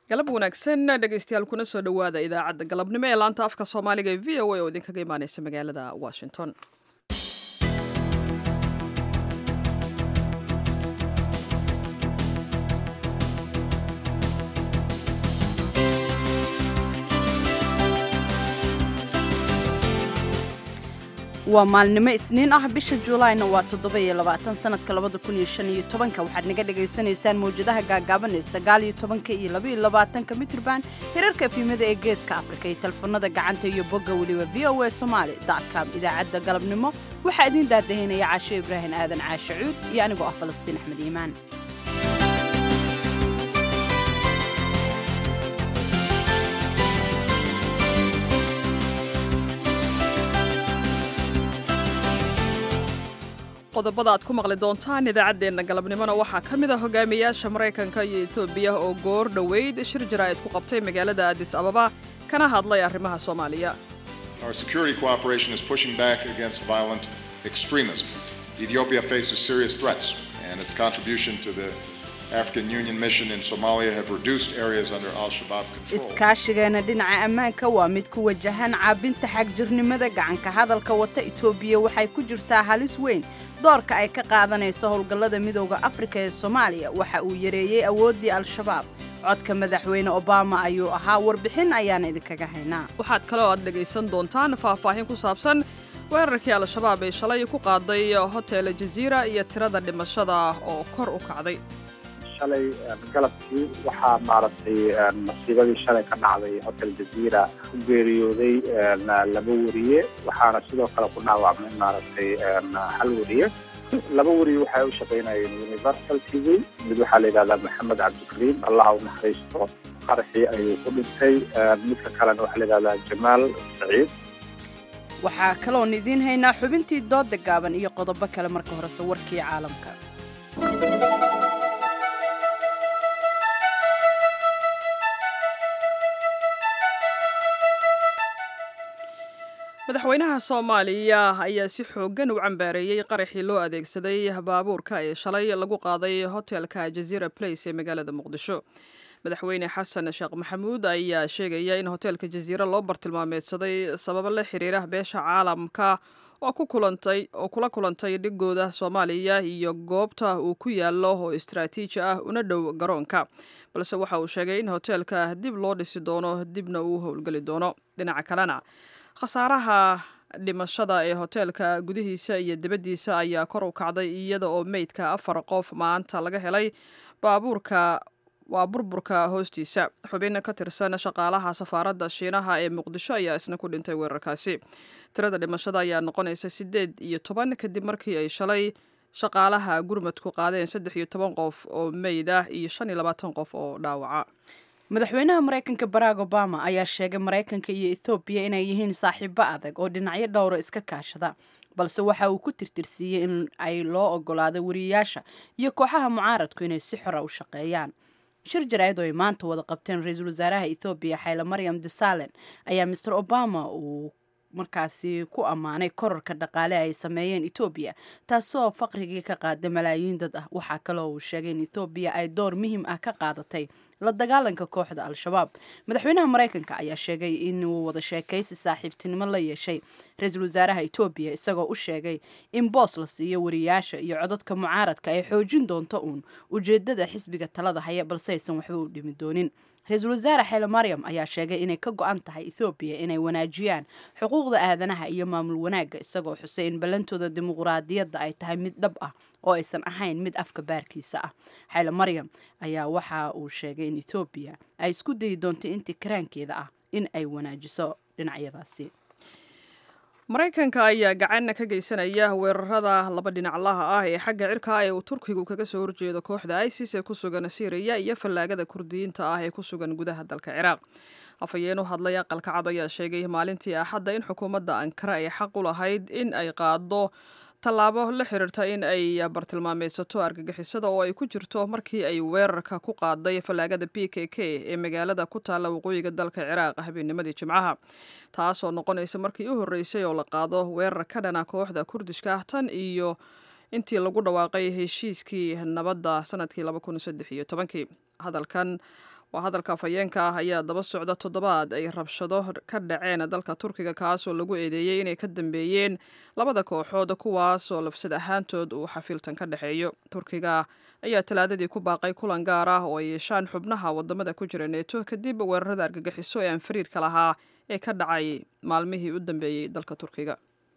galab wanaagsan dhegaystayaal kuna soo dhowaada idaacadda galabnimo ee laanta afka soomaaliga ee v o a oo idinkaga imaaneysa magaalada washington waa maalnimo isniin ah bisha juulaayna waa toddoba-iyo labaatan sanadka labada kun iyo shan iyo tobanka waxaad naga dhagaysanaysaan mawjadaha gaagaaban ee sagaal iyo tobanka iyo laba iyo labaatanka mitrban hirarka efimada ee geeska afrika iyo telefoonada gacanta iyo bogga weliba v o a somaali dotcom idaacadda galabnimo waxaa idiin daadahinaya caasho ibraahim aadan caashe cuud iyo anigoo ah falastiin axmed iimaan qodobada aad ku maqli doontaan idaacaddeenna galabnimona waxaa ka mid a hogaamiyaasha maraykanka iyo etoobiya oo goor dhoweyd shir jaraa'id ku qabtay magaalada adis ababa kana hadlay arrimaha soomaaliya Our security cooperation is pushing back against violent extremism. Ethiopia faces serious threats, and its contribution to the African Union mission in Somalia have reduced areas under Al Shabaab control. iskaashigeena dhinaca ammaanka waa mid ku wajahan caabinta xagjirnimada gacanka hadalka wata etoobiya waxay ku jirtaa halis weyn doorka ay ka qaadanayso howlgallada midooda afrika ee soomaaliya waxa uu yareeyey awooddii al-shabaab codka madaxweyne obama ayuu ahaa warbixin ayaan idinkaga haynaa waxaad kaloo aad dhegaysan doontaan faahfaahin ku saabsan weerarkii al-shabaab ee shalay ku qaaday hotel jaziira iyo tirada dhimashada oo kor u kacday shalay galabkii waxaa maaragtay masiibadii shalay ka dhacday hotel jaziira ku geeriyooday laba weriye waxaana sidoo kale ku dhaawacmay maaragtay hal weriye laba weriye waxay u shaqaynayeen universal t v mid waxaa la yidhahdaa maxamed cabdikariim allaha u naxariisto qaraxii ayuu ku dhintay midka kalena waxaa la yidhahdaa jamaal saciid waxaa kaloon idiin haynaa xubintii dooda gaaban iyo qodobo kale marka horese warkii caalamka madaxweynaha soomaaliya ayaa si xooggan u cambaareeyey qaraxii loo adeegsaday baabuurka ee shalay lagu qaaday hotelka jaziira place ee magaalada muqdisho madaxweyne xasan sheekh maxamuud ayaa sheegaya in hotelka jaziira loo bartilmaameedsaday sababo la xiriira beesha caalamka oo ku kulantay oo kula kulantay dhigooda soomaaliya iyo goobta uu ku yaalo oo istraatiiji ah una dhow garoonka balse waxa uu sheegay in hotelka dib loo dhisi doono dibna uu howlgeli doono dhinaca kalena khasaaraha dhimashada ee hoteelka gudihiisa iyo dibaddiisa ayaa kor u kacday iyada oo meydka afar qof maanta laga helay baabuurka waa burburka hoostiisa xubin ka tirsan shaqaalaha safaaradda shiinaha ee muqdisho ayaa isna ku dhintay weerarkaasi tirada dhimashada ayaa noqonaysa siddeed iyo toban kadib markii ay shalay shaqaalaha gurmadku qaadeen saddex iyo toban qof oo meyd ah iyo shan iyo labaatan qof oo dhaawaca madaxweynaha maraykanka barack obama ayaa sheegay maraykanka iyo ethoobiya inay yihiin saaxiibo adag oo dhinacyo dhowra iska kaashada balse waxa uu ku tirtirsiiyey in ay loo ogolaado wariyayaasha iyo kooxaha mucaaradku inay si xora u shaqeeyaan shir jaraa'id oo ay maanta wada qabteen ra-iisul wasaaraha ethoobiya xayle maryam desalen ayaa master obama uu markaasi ku ammaanay korarka dhaqaale ay sameeyeen etoobiya taasoo faqrigii ka qaada malaayiin dad ah waxaa kaloo uu sheegay in etoobiya ay door muhiim ah ka qaadatay la dagaalanka kooxda al-shabaab madaxweynaha maraykanka ayaa sheegay inuu wada sheekaysi saaxiibtinimo la yeeshay ra-iisul wasaaraha etoobiya isagoo u sheegay in boos la siiyo wariyaasha iyo codadka mucaaradka ay xoojin doonto uun ujeedada xisbiga talada haya balse aysan waxba u dhimi doonin ra-iisul wasaare xeele maryam ayaa sheegay inay ka go-an tahay ethoobiya inay wanaajiyaan xuquuqda aadanaha iyo maamul wanaagga isagoo xusay in ballantooda dimuqraadiyadda ay tahay mid dhab ah oo aysan ahayn mid afka baarkiisa ah xeele maryam ayaa waxa uu sheegay in ethoobiya ay isku dayi doonto intii karaankeeda ah in ay wanaajiso dhinacyadaasi maraykanka ayaa gacan ka geysanaya weerarada laba dhinaclaha ah ee xagga cirka ee uu turkigu kaga soo horjeedo kooxda isis ee ku sugan siiriya iyo fallaagada kurdiyiinta ah ee ku sugan gudaha dalka ciraaq afhayeen u hadlay aqalka cad ayaa sheegay maalintii axadda in xukuumadda ankara ay xaq u lahayd in ay qaado tallaabo la xiriirta in ay bartilmaameysato argagixisada oo ay ku jirto markii ay weerarka ku qaaday fallaagada b k k ee magaalada ku taalla waqooyiga dalka ciraaq habeennimadii jimcaha taasoo noqonaysa markii u horreysay oo la qaado weerar ka dhana kooxda kurdishka ah tan iyo intii lagu dhawaaqay heshiiskii nabadda sanadkii hadalkan waa hadalka afhayeenka ah ayaa daba socda toddobaad ay rabshado ka dhaceen dalka turkiga kaasoo lagu eedeeyey inay ka dambeeyeen labada kooxood kuwaasoo lafsad ahaantood uu xafiiltan ka dhexeeyo turkiga ayaa talaadadii ku baaqay kulan gaar ah oo ay yeeshaan xubnaha wadamada ku jira neeto kadib weerarada argagixiso ee aan fariirka lahaa ee ka dhacay maalmihii u dambeeyey dalka turkiga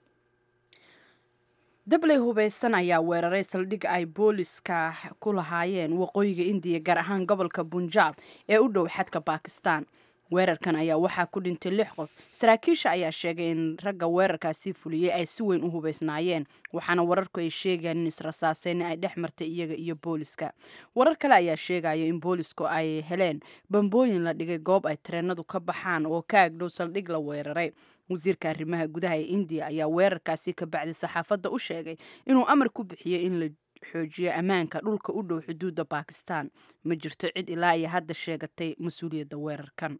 dabley hubaysan ayaa weeraray saldhig ay booliska ku lahaayeen waqooyiga indiya gaar ahaan gobolka bunjaab ee u dhow xadka bakistan weerarkan ayaa waxaa ku dhintay lix qof saraakiisha ayaa sheegay in ragga weerarkaasi fuliyey ay si weyn u hubaysnaayeen waxaana wararku ay sheegayaan in israsaaseyn ay dhex martay iyaga iyo booliska warar kale ayaa sheegaya in boolisku ay heleen bambooyin la dhigay goob ay tareenadu ka baxaan oo ka agdhow saldhig la weeraray wasiirka arrimaha gudaha ee indiya ayaa weerarkaasi ka bacdi saxaafadda u sheegay inuu amar ku bixiyey in la xoojiyo ammaanka dhulka u dhow xuduudda bakistan ma jirto cid ilaa iyo hadda sheegatay mas-uuliyadda weerarkan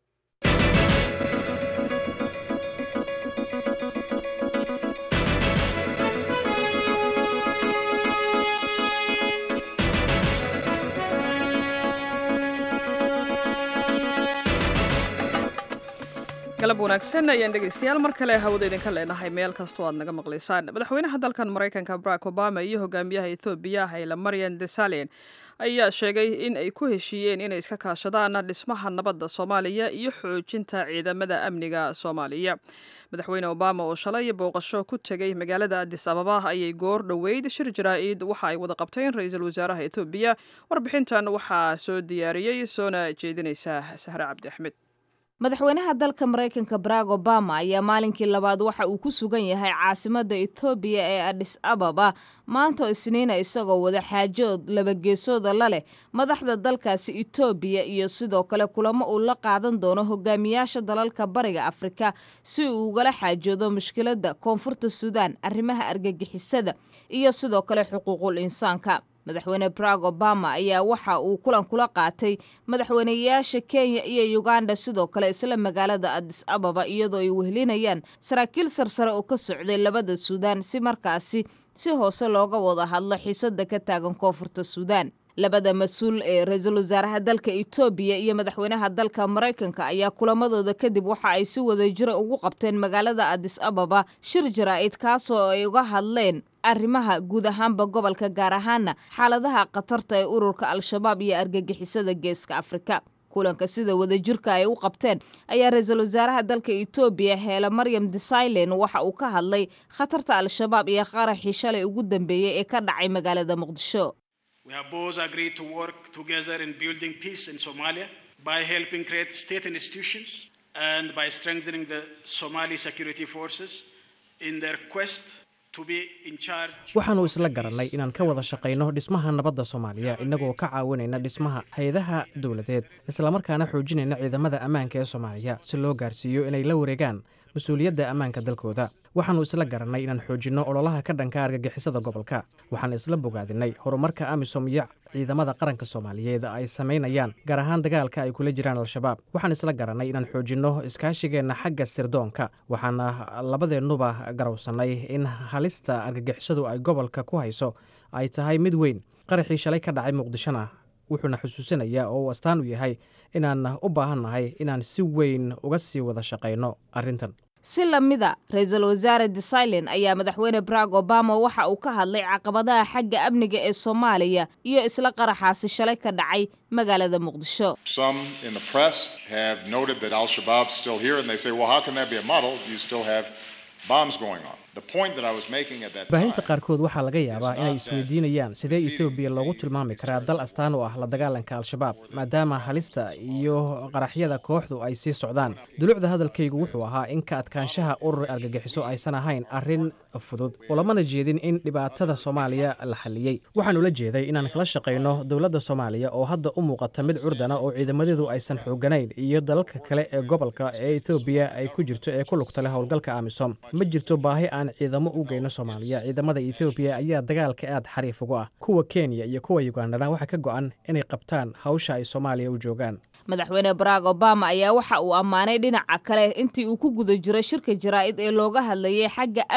galab wanaagsan ayaan dhegaystayaal mar kale hawada idinka leenahay meel kastoo aad naga maqlaysaan madaxweynaha dalkan maraykanka barack obama iyo hogaamiyaha ethoobiya hayla marian desalin ayaa sheegay in ay ku heshiiyeen inay iska kaashadaan dhismaha nabadda soomaaliya iyo xoojinta ciidamada amniga soomaaliya madaxweyne obama oo shalay booqasho ku tegay magaalada adis ababa ayay goor dhoweyd shir jaraa-id waxa ay wada qabteen ra-iisul wasaaraha ethoobiya warbixintan waxaa soo diyaariyey soona jeedinaysa sahre cabdi axmed madaxweynaha dalka maraykanka barack obama ayaa maalinkii labaad waxa uu ku sugan yahay caasimadda etoobiya ee adhis ababa maanta isniina isagoo wada xaajood labageesooda la leh madaxda dalkaasi etoobiya iyo sidoo kale kulamo uu la qaadan doono hogaamiyaasha dalalka bariga afrika si uu ugala xaajoodo mushkiladda koonfurta suudaan arrimaha argagixisada iyo sidoo kale xuquuqul insaanka madaxweyne barack obama ayaa waxa uu kulan kula qaatay madaxweyneyaasha kenya iyo uganda sidoo kale isla magaalada adis ababa iyadoo ay wehelinayaan saraakiil sarsare oo ka socday labada suudaan si markaasi si hoose looga wada hadlo xiisada ka taagan koonfurta suudaan labada mas-uul ee ra-iisul wasaaraha dalka etoobiya iyo madaxweynaha dalka maraykanka ayaa kulamadooda kadib waxa ay si wadajira ugu qabteen magaalada adis ababa shir jaraa-id kaasoo ay uga hadleen arrimaha guud ahaanba gobolka gaar ahaana xaaladaha khatarta ee ururka al-shabaab iyo argagixisada geeska afrika kulanka sida wadajirka ay u qabteen ayaa ra-iisul wasaaraha dalka etoobiya heela maryam desailen waxa uu ka hadlay khatarta al-shabaab iyo qaraxii shalay ugu dambeeyey ee ka dhacay magaalada muqdisho We have both agreed to work together in building peace in Somalia by helping create state institutions and by strengthening the Somali security forces in their quest to be in charge. waxaannu isla garannay inaan ka wada shaqayno dhismaha nabadda soomaaliya innagoo ka caawinayna dhismaha hay-adaha dowladeed islamarkaana xoojinayna ciidamada ammaanka ee soomaaliya si loo gaarsiiyo inay la wareegaan mas-uuliyadda ammaanka dalkooda waxaannu isla garannay inaan xoojinno ololaha ka dhanka argagixisada gobolka waxaan isla bogaadinay horumarka amisom iyo ciidamada qaranka soomaaliyeed ay samaynayaan gaar ahaan dagaalka ay kula jiraan al-shabaab waxaan isla garannay inaan xoojinno iskaashigeenna xagga sirdoonka waxaana labadeennuba garowsannay in halista argagixisadu ay gobolka ku hayso ay tahay mid weyn qaraxii shalay ka dhacay muqdishona wuxuuna xusuusinayaa oo uu astaan u yahay inaan u baahannahay inaan si weyn uga sii wada shaqayno arrintan si lamida ra-iisul wasaare desailen ayaa madaxweyne barack obama waxa uu ka hadlay caqabadaha xagga amniga ee soomaaliya iyo isla qaraxaasi shalay ka dhacay magaalada muqdisho Some in the press have noted that Al Shabaab's still here, and they say, well, how can that be a model? You still have bombs going on. The point that I was making at that baahinta time. qaarkood waxaa laga yaabaa inay isweydiinayaan sidee etoobiya loogu tilmaami karaa dal astaan u ah la dagaalanka al-shabaab maadaama halista iyo qaraxyada kooxdu ay sii socdaan dulucda hadalkaygu wuxuu ahaa in ka adkaanshaha urur argagixiso aysan ahayn arrin fudud oo lamana jeedin in dhibaatada soomaaliya la xalliyey waxaanu la jeeday inaan kala shaqayno dowladda soomaaliya oo hadda u muuqata mid curdana oo ciidamadeedu aysan xooganayn iyo dalalka kale ee gobolka ee etoobiya ay ku jirto ee ku lugta leh howlgalka amisom ma jirto baahi aan ciidamo u geyno soomaaliya ciidamada etoobiya ayaa dagaalka aad xariif ugu ah kuwa kenya iyo kuwa ugandana waxaa ka go-an inay qabtaan hawsha ay soomaaliya u joogaan madaxweyne barack obama ayaa waxa uu ammaanay dhinaca kale intii uu ku guda jiray shirka jaraa-id ee looga hadlayay xagga amniga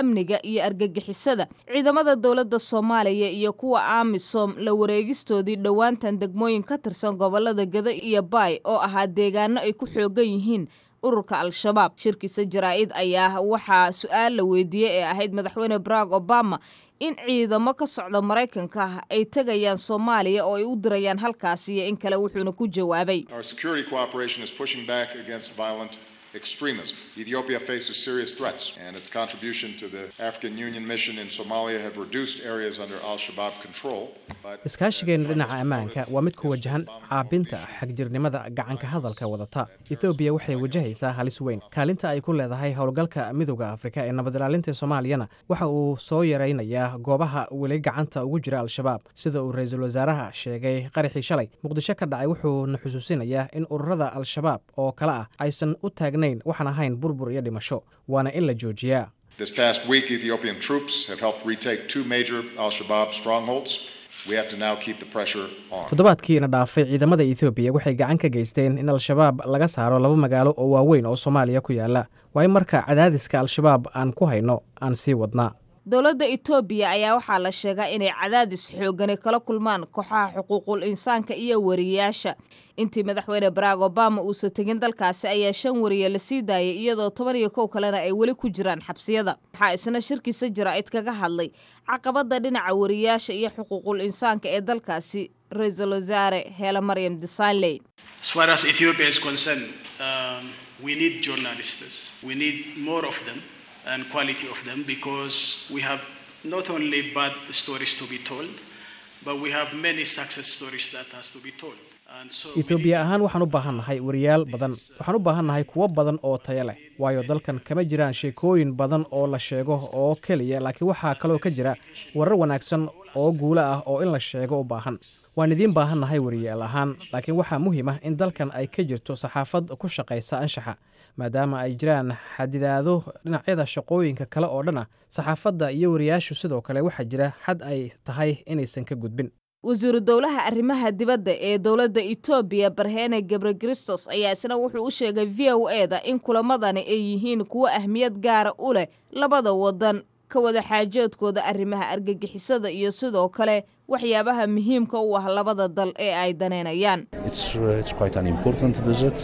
iyo argagixisada ciidamada dowladda soomaaliya iyo kuwa amisom la wareegistoodii dhowaantan degmooyin ka tirsan gobolada gado iyo baay oo ahaa deegaano ay ku xoogan yihiin ururka al-shabaab shirkiisa jaraa-id ayaa waxaa su-aal la weydiiyey ee ahayd madaxweyne barack obama in ciidamo ka socda maraykanka ay tegayaan soomaaliya oo ay u dirayaan halkaasi iyo in kale wuxuuna ku jawaabay Our security cooperation is pushing back against violent extremism. Ethiopia faces serious threats, and its contribution to the African Union mission in Somalia have reduced areas under al Shabaab control. But iskaashigeenna dhinaca ammaanka waa mid ku wajahan caabinta xagjirnimada gacanka hadalka wadata etoobiya waxay wajahaysaa halis weyn kaalinta ay ku leedahay howlgalka midowda afrika ee nabad ilaalinta soomaaliyana waxa uu soo yaraynayaa goobaha weli gacanta ugu jira al-shabaab sida uu ra-iisul wasaaraha sheegay qaraxii shalay muqdisho ka dhacay wuxuuna xusuusinayaa in ururada al-shabaab oo kale ah aysan u taagnayn waxaan ahayn burbur iyo dhimasho waana in la joojiyaa this past week, Ethiopian troops have helped retake two major al Shabaab strongholds. We have to now keep the pressure on. toddobaadkiina dhaafay ciidamada etoobiya waxay gacan ka geysteen in al-shabaab laga saaro laba magaalo oo waaweyn oo soomaaliya ku yaala waa in marka cadaadiska al-shabaab aan ku hayno aan sii wadnaa dowladda etoobiya ayaa waxaa la sheegaa inay cadaadis xoogani kala kulmaan kooxaha xuquuqul insaanka iyo wariyayaasha intii madaxweyne barack obama uusan tegin dalkaasi ayaa shan wariye la sii daayay iyadoo toban iyo kow kalena ay weli ku jiraan xabsiyada waxaa isna shirkiisa jaraa'id kaga hadlay caqabada dhinaca wariyayaasha iyo xuquuqul insaanka ee dalkaasi ra-iisul wasaare heela maryam desailey As far as Ethiopia is concerned, um, we need journalists. We need more of them and quality of them because we have not only bad stories to be told, but we have many success stories that has to be told. And so we etoobiya need- ahaan waxaan u baahannahay wariyaal badan waxaan u baahannahay kuwo badan oo tayo leh waayo dalkan kama jiraan sheekooyin badan oo la sheego oo keliya laakiin waxaa kaloo ka jira warar wanaagsan oo guulo ah oo in la sheego u baahan waan idiin baahannahay wariyaal ahaan laakiin waxaa muhiim ah in dalkan ay ka jirto saxaafad ku shaqaysa anshaxa maadaama ay jiraan xadidaado dhinacyada shaqooyinka kale oo dhan ah saxaafadda iyo wariyaashu sidoo kale waxaa jira xad ay tahay inaysan ka gudbin wasiiru dowlaha arrimaha dibadda ee dowladda etoobiya barhene gebre kristos ayaa isna wuxuu u sheegay v o e da in kulamadani ay yihiin kuwo ahmiyad gaara u leh labada wadan ka wada xaajoodkooda arrimaha argagixisada iyo sidoo kale waxyaabaha muhiimka u ah labada dal ee ay daneynayaan It's, uh, it's quite an important visit.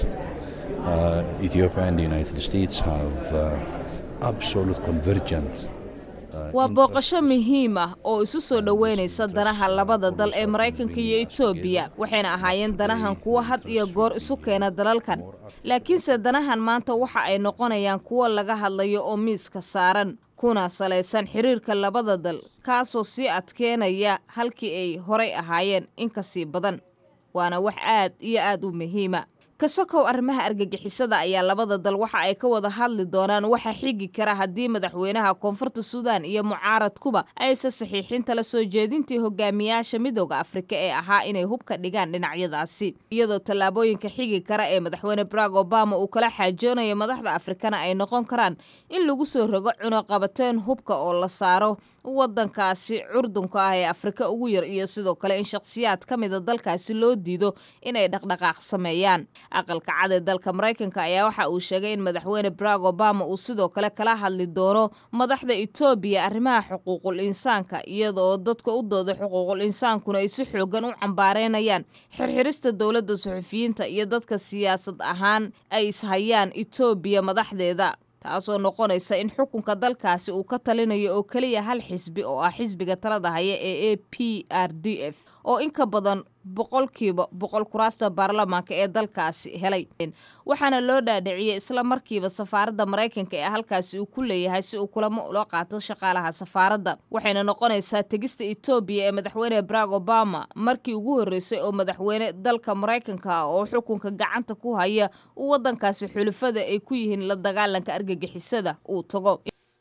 Uh, Ethiopia and the United States have uh, absolute convergent. uh, waa interests. booqasho muhiim ah oo isu soo dhoweynaysa danaha labada dal ee maraykanka iyo etoobiya waxayna ahaayeen danahan kuwo had iyo goor isu keena dalalkan laakiinse danahan maanta waxa ay noqonayaan kuwo laga hadlayo oo miiska saaran kuna salaysan xiriirka labada dal kaasoo sii adkeenaya halkii ay horay ahaayeen in ka sii badan waana wax aad iyo aad u muhiima ka sokow arrimaha argagixisada ayaa labada dal waxa ay ka wada hadli doonaan waxa xigi kara haddii madaxweynaha koonfurta suudaan iyo mucaaradkuba aysan saxiixin tala soo jeedintii hogaamiyaasha midooda afrika ee ahaa inay hubka dhigaan dhinacyadaasi iyadoo tallaabooyinka xigi kara ee madaxweyne barack obama uu kala xaajoonayo madaxda afrikana ay noqon karaan in lagu soo rogo cunuqabateen hubka oo la saaro wadankaasi curdunka ah ee afrika ugu yar iyo sidoo kale in shakhsiyaad ka mida dalkaasi loo diido inay dhaqdhaqaaq sameeyaan aqalka cad ee dalka maraykanka ayaa waxa uu sheegay in madaxweyne barack obama uu sidoo kale kala hadli doono madaxda etoobiya arrimaha xuquuqul insaanka iyadoo dadka u dooda xuquuqul insaankuna ay si xoogan u cambaareynayaan xirxirista dowladda suxufiyiinta iyo dadka siyaasad ahaan ay ishayaan etoobiya madaxdeeda taasoo noqonaysa in xukunka dalkaasi uu ka talinayo oo keliya hal xisbi oo ah xisbiga talada haya ee a p r d f oo in ka badan boqolkiiba boqol kuraasta baarlamaanka ee dalkaasi helay waxaana loo dhaadhiciyey isla markiiba safaaradda maraykanka ee halkaasi uu ku leeyahay si uu kulamo ula qaato shaqaalaha safaaradda waxayna noqonaysaa tegista etoobiya ee madaxweyne barack obama markii ugu horreysay oo madaxweyne dalka maraykanka ah oo xukunka gacanta ku haya uu waddankaasi xulufada ay ku yihiin la dagaalanka argagixisada uu tago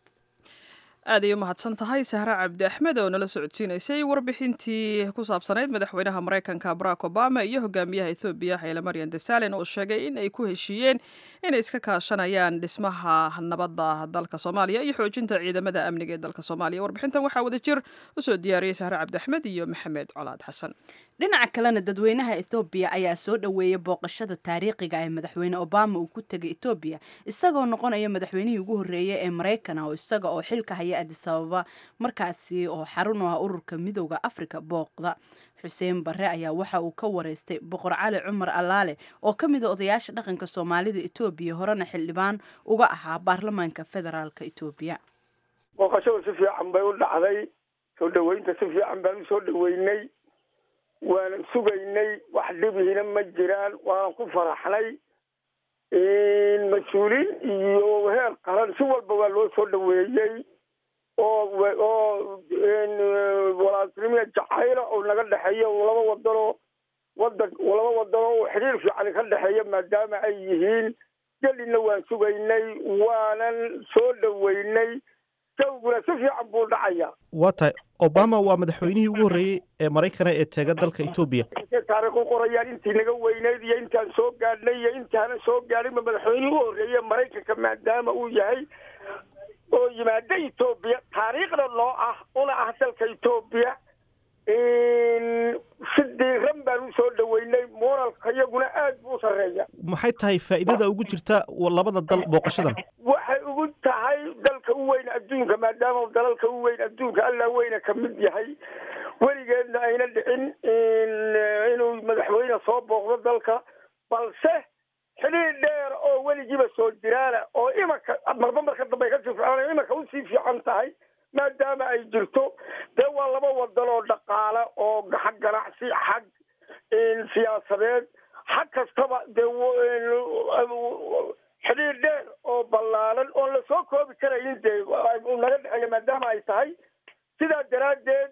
aad ay u mahadsan tahay sahre cabdi axmed oo nala socodsiinaysay warbixintii ku saabsanayd madaxweynaha maraykanka barack obama iyo hogaamiyaha ethoobiya xayle maryan desalin oo sheegay in ay ku heshiiyeen inay iska kaashanayaan dhismaha nabadda dalka soomaaliya iyo xoojinta ciidamada amniga ee dalka soomaaliya warbixintan waxaa wada jir usoo diyaariyey sahre cabdi axmed iyo maxamed colaad xasan dhinaca kalena dadweynaha ethoobiya ayaa soo dhoweeyay booqashada taariikhiga ee madaxweyne obama uu ku tegay etoobiya isagoo noqonaya madaxweynihii ugu horreeyay ee maraykan oo isaga oo xilka haya adis ababa markaasi oo xarun u ah ururka midooda afrika booqda xuseen barre ayaa waxa uu ka wareystay boqor cali cumar allaale oo ka mid a odayaasha dhaqanka soomaalida etoobiya horena xildhibaan uga ahaa baarlamaanka federaalk etoobiya booqashada si fiican bay u dhacday soo dhaweynta si fiican baan usoo dhaweynay waanan sugaynay wax dhibihina ma jiraan waanan ku faraxnay mas-uuliin iyo heer qaran si walba waa loo soo dhaweeyey oo oo walaaltinimia jacayla oo naga dhexeeya laba wadanoo wadan laba wadanoo oo xiriir fiican ka dhexeeya maadaama ay yihiin gelina waan sugaynay waanan soo dhaweynay jawguna si fiican buu dhacaya waa tahay obama waa madaxweynihii ugu horreeyey ee maraykana ee teega dalka etoobiya taariikh u qorayaan intii naga weyneyd iyo intaan soo gaadhnay iyo intaanan soo gaadhinba madaxweynihii ugu horreeye maraykanka maadaama uu yahay oo yimaada etoobiya taariikhda noo ah una ah dalka etoobiya si diiran baan usoo dhaweynay moralka iyaguna aad buu u sarreeya maxay tahay faa'iidada ugu jirta labada dal booqashadan waxay ugu tahay dalka u weyn adduunka maadaama dalalka u weyn adduunka allaa weyna ka mid yahay weligeedna ayna dhicin inuu madaxweyne soo booqdo dalka balse xidhiir dheer oo weligiiba soo jiraana oo imanka marba marka dambe ay kasii fiicana imanka usii fiican tahay maadaama ay jirto dee waa laba wadan oo dhaqaale oo xag ganacsi xag siyaasadeed xag kastaba dee xidhiir dheer oo ballaaran oon lasoo koobi karayin dee naga dhexeeya maadaama ay tahay sidaa daraaddeed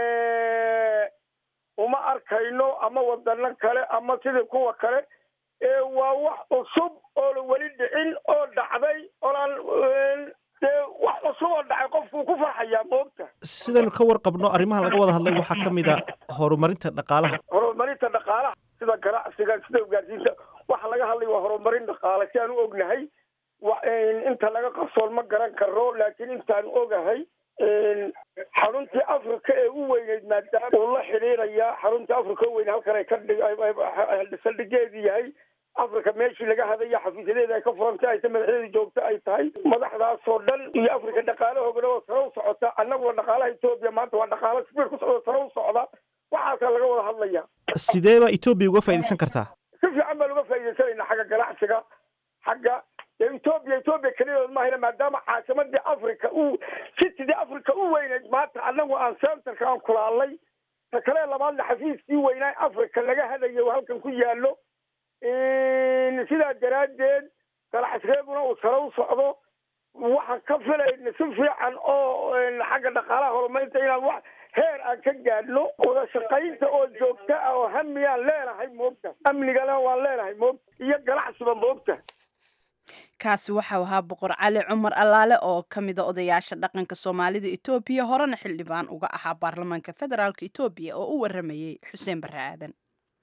uma arkayno ama wadano kale ama sidii kuwa kale waa wax cusub oona weli dhicin oo dhacday oonaan dee wax cusub oo dhacay qofkuu ku farxayaa moogta sidaynu ka warqabno arrimaha laga wada hadlay waxaa ka mid a horumarinta dhaqaalaha horumarinta dhaqaalaha sida ganacsiga sida ugaarsiinta waxa laga hadlay waa horumarin dhaqaale si aan u ognahay inta laga qarsoon ma garan karo laakiin intaan ogahay xaruntii africa ee u weyneyd maadaama uu la xidhiirayaa xaruntii africa u weyn halkan ay ka saldhigeedu yahay africa meeshii laga hadaya xafiisyadeeda ay ka furantay ayta madaxdeeda joogta ay tahay madaxdaasoo dhan iyo africa dhaqaalahoogana oo sare u socota annaguna dhaqaalaha etoobiya maanta waa dhaqaalo sbiir ku socda sare u socda waxaasaa laga wada hadlaya sidee baa etoobiya uga faa'iidaysan kartaa si fiican baan uga faa'iidaysanayna xagga ganacsiga xagga etoobiya etoobiya keliyadood mahayna maadaama caasimadii africa u citidii africa u weyneyd maanta annagu aan centerka aan kulaalnay ta kale labaadna xafiiskii weynaa africa laga hadayo halkan ku yaalo sidaa daraaddeed ganacsigeeduna uu sare u socdo waxaan ka filayna si fiican oo xagga dhaqaalaha horumarinta inaan wax heer aan ka gaadhno wada shaqaynta oo joogta ah oo hamiyaan leenahay moogta amnigana waan leenahay moogta iyo ganacsiba moogta kaasi waxau ahaa boqor cali cumar allaale oo ka mida odayaasha dhaqanka soomaalida etoobiya horena xildhibaan uga ahaa baarlamaanka federaalk etoobiya oo u waramayey xuseen barre aadan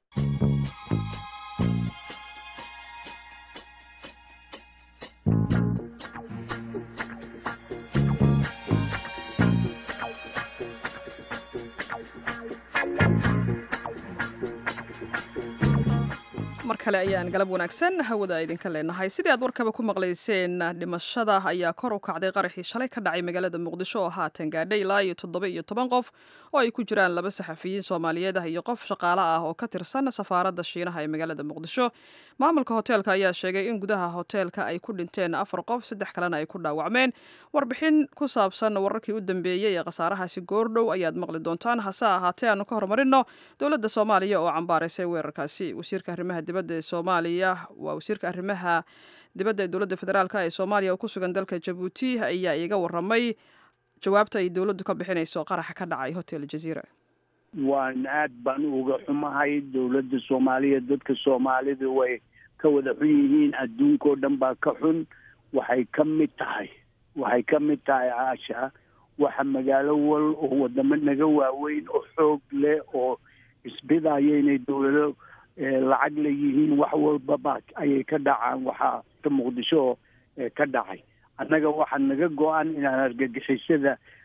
mar kale ayaan galab wanaagsan hawada idinka leenahay sidii aad warkaba ku maqlayseen dhimashada ayaa kor u kacday qaraxii shalay ka dhacay magaalada muqdisho oo haatan gaadhay ilaa iyo toddoba iyo toban qof oo ay ku jiraan laba saxafiyiin soomaaliyeed ah iyo qof shaqaale ah oo ka tirsan safaaradda shiinaha ee magaalada muqdisho maamulka hoteelka ayaa sheegay in gudaha hoteelka ay ku dhinteen afar qof saddex kalena ay ku dhaawacmeen warbixin ku saabsan wararkii u dambeeyey ee khasaarahaasi goordhow ayaad maqli doontaan hase ahaatee aanu ka horumarino dowladda soomaaliya oo cambaaraysay weerarkaasi wasiirka arrimaha dibadda ee soomaaliya waa wasiirka arrimaha dibadda ee dowladda federaalk ee soomaaliya oo ku sugan dalka jabuuti ayaa iiga waramay jawaabta ay dowladdu ka bixinayso qaraxa ka dhacay hotel jaziira waan aad baan uga xumahay dowladda soomaaliya dadka soomaalida way ka wada xun yihiin adduunkao dhan baa ka xun waxay ka mid tahay waxay ka mid tahay caasha waxa magaalo wal oo wadamo naga waaweyn oo xoog leh oo isbidaya inay dowlado lacag leeyihiin wax walbaba ayay ka dhacaan waxaa ka muqdisho ka dhacay annaga waxaa naga go-an inaan argagixisada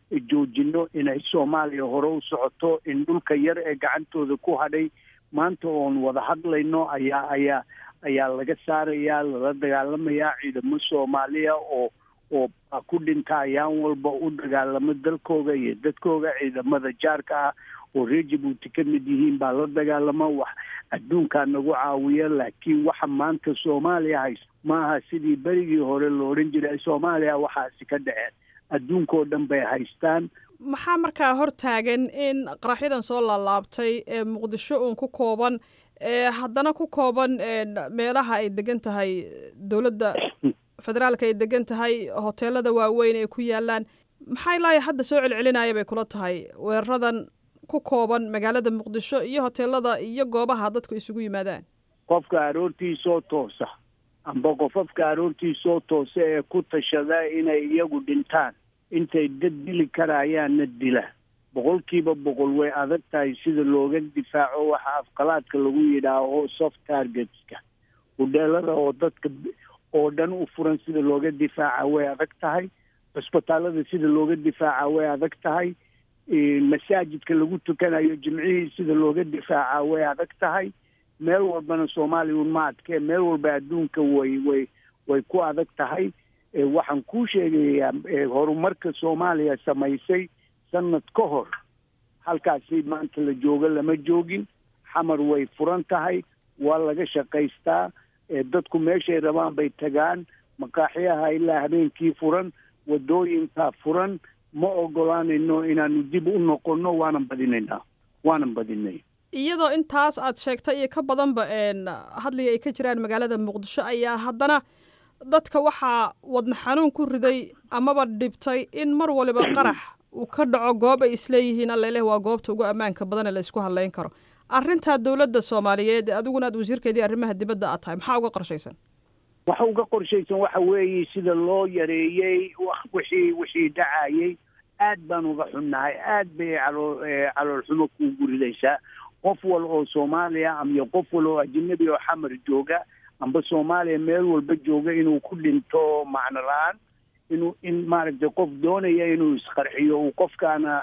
joojino inay soomaaliya hore u socoto in dhulka yar ee gacantooda ku hadhay maanta oon wada hadlayno ayaa ayaa ayaa laga saarayaa lala dagaalamayaa ciidamo soomaaliya oo oo ku dhinta ayaan walba u dagaalamo dalkooga iyo dadkooga ciidamada jaarka ah oo reer jabuuti ka mid yihiin baa la dagaalama wax adduunkaa nagu caawiya laakiin waxa maanta soomaaliya haysto maaha sidii berigii hore lo odhan jiray soomaaliya waxaasi ka dhaceen adduunkoo dhan bay haystaan maxaa markaa hor taagan in qaraxyadan soo laalaabtay ee muqdisho uun ku kooban ee haddana ku kooban meelaha ay degan tahay dowladda federaalka ay degan tahay hoteelada waaweyn ay ku yaalaan maxaa ilaa hadda soo celcelinaya bay kula tahay weeraradan ku kooban magaalada muqdisho iyo hoteelada iyo goobaha dadku isugu yimaadaan qofka aroortiisoo toosa amba qofafka aroortiisoo toosa ee ku tashada inay iyagu dhintaan intay dad dili karayaanna dila boqolkiiba boqol way adag tahay sida looga difaaco waxa afqalaadka lagu yidhaaho soft targetska hudheelada oo dadka oo dhan u furan sida looga difaaca way adag tahay cusbitaalada sida looga difaaca way adag tahay masaajidka lagu tukanayo jimcihii sida looga difaaca way adag tahay meel walbana soomaaliya un ma adkee meel walba adduunka way way way ku adag tahay waxaan kuu sheegayaa horumarka soomaaliya samaysay sanad ka hor halkaasi maanta la joogo lama joogin xamar way furan tahay waa laga shaqaystaa dadku meeshay rabaan bay tagaan maqaaxyaha ilaa habeenkii furan wadooyinkaa furan ma ogolaanayno inaanu dib u noqonno waanan badinaynaa waanan badinay iyadoo intaas aad sheegtay iyo ka badanba hadliga ay ka jiraan magaalada muqdisho ayaa haddana dadka waxaa wadna xanuun ku riday amaba dhibtay in mar waliba qarax uu ka dhaco goob ay isleeyihiin alleleh waa goobta ugu ammaanka badan ee la isku hadlayn karo arrintaa dowladda soomaaliyeed adiguna aad wasiirkeedii arrimaha dibadda aad tahay maxaa uga qorshaysan waxa uga qorshaysan waxa weeye sida loo yareeyey wixii wixii dhacayey aad baan uga xunnahay aad bay caloo caloolxumo kuugu ridaysaa qof wal oo soomaaliya ama qof wal oo ajnabi oo xamar jooga amba soomaaliya meel walba jooga inuu ku dhinto macno la-aan inuu in maaragtay qof doonaya inuu isqarxiyo uu qofkaana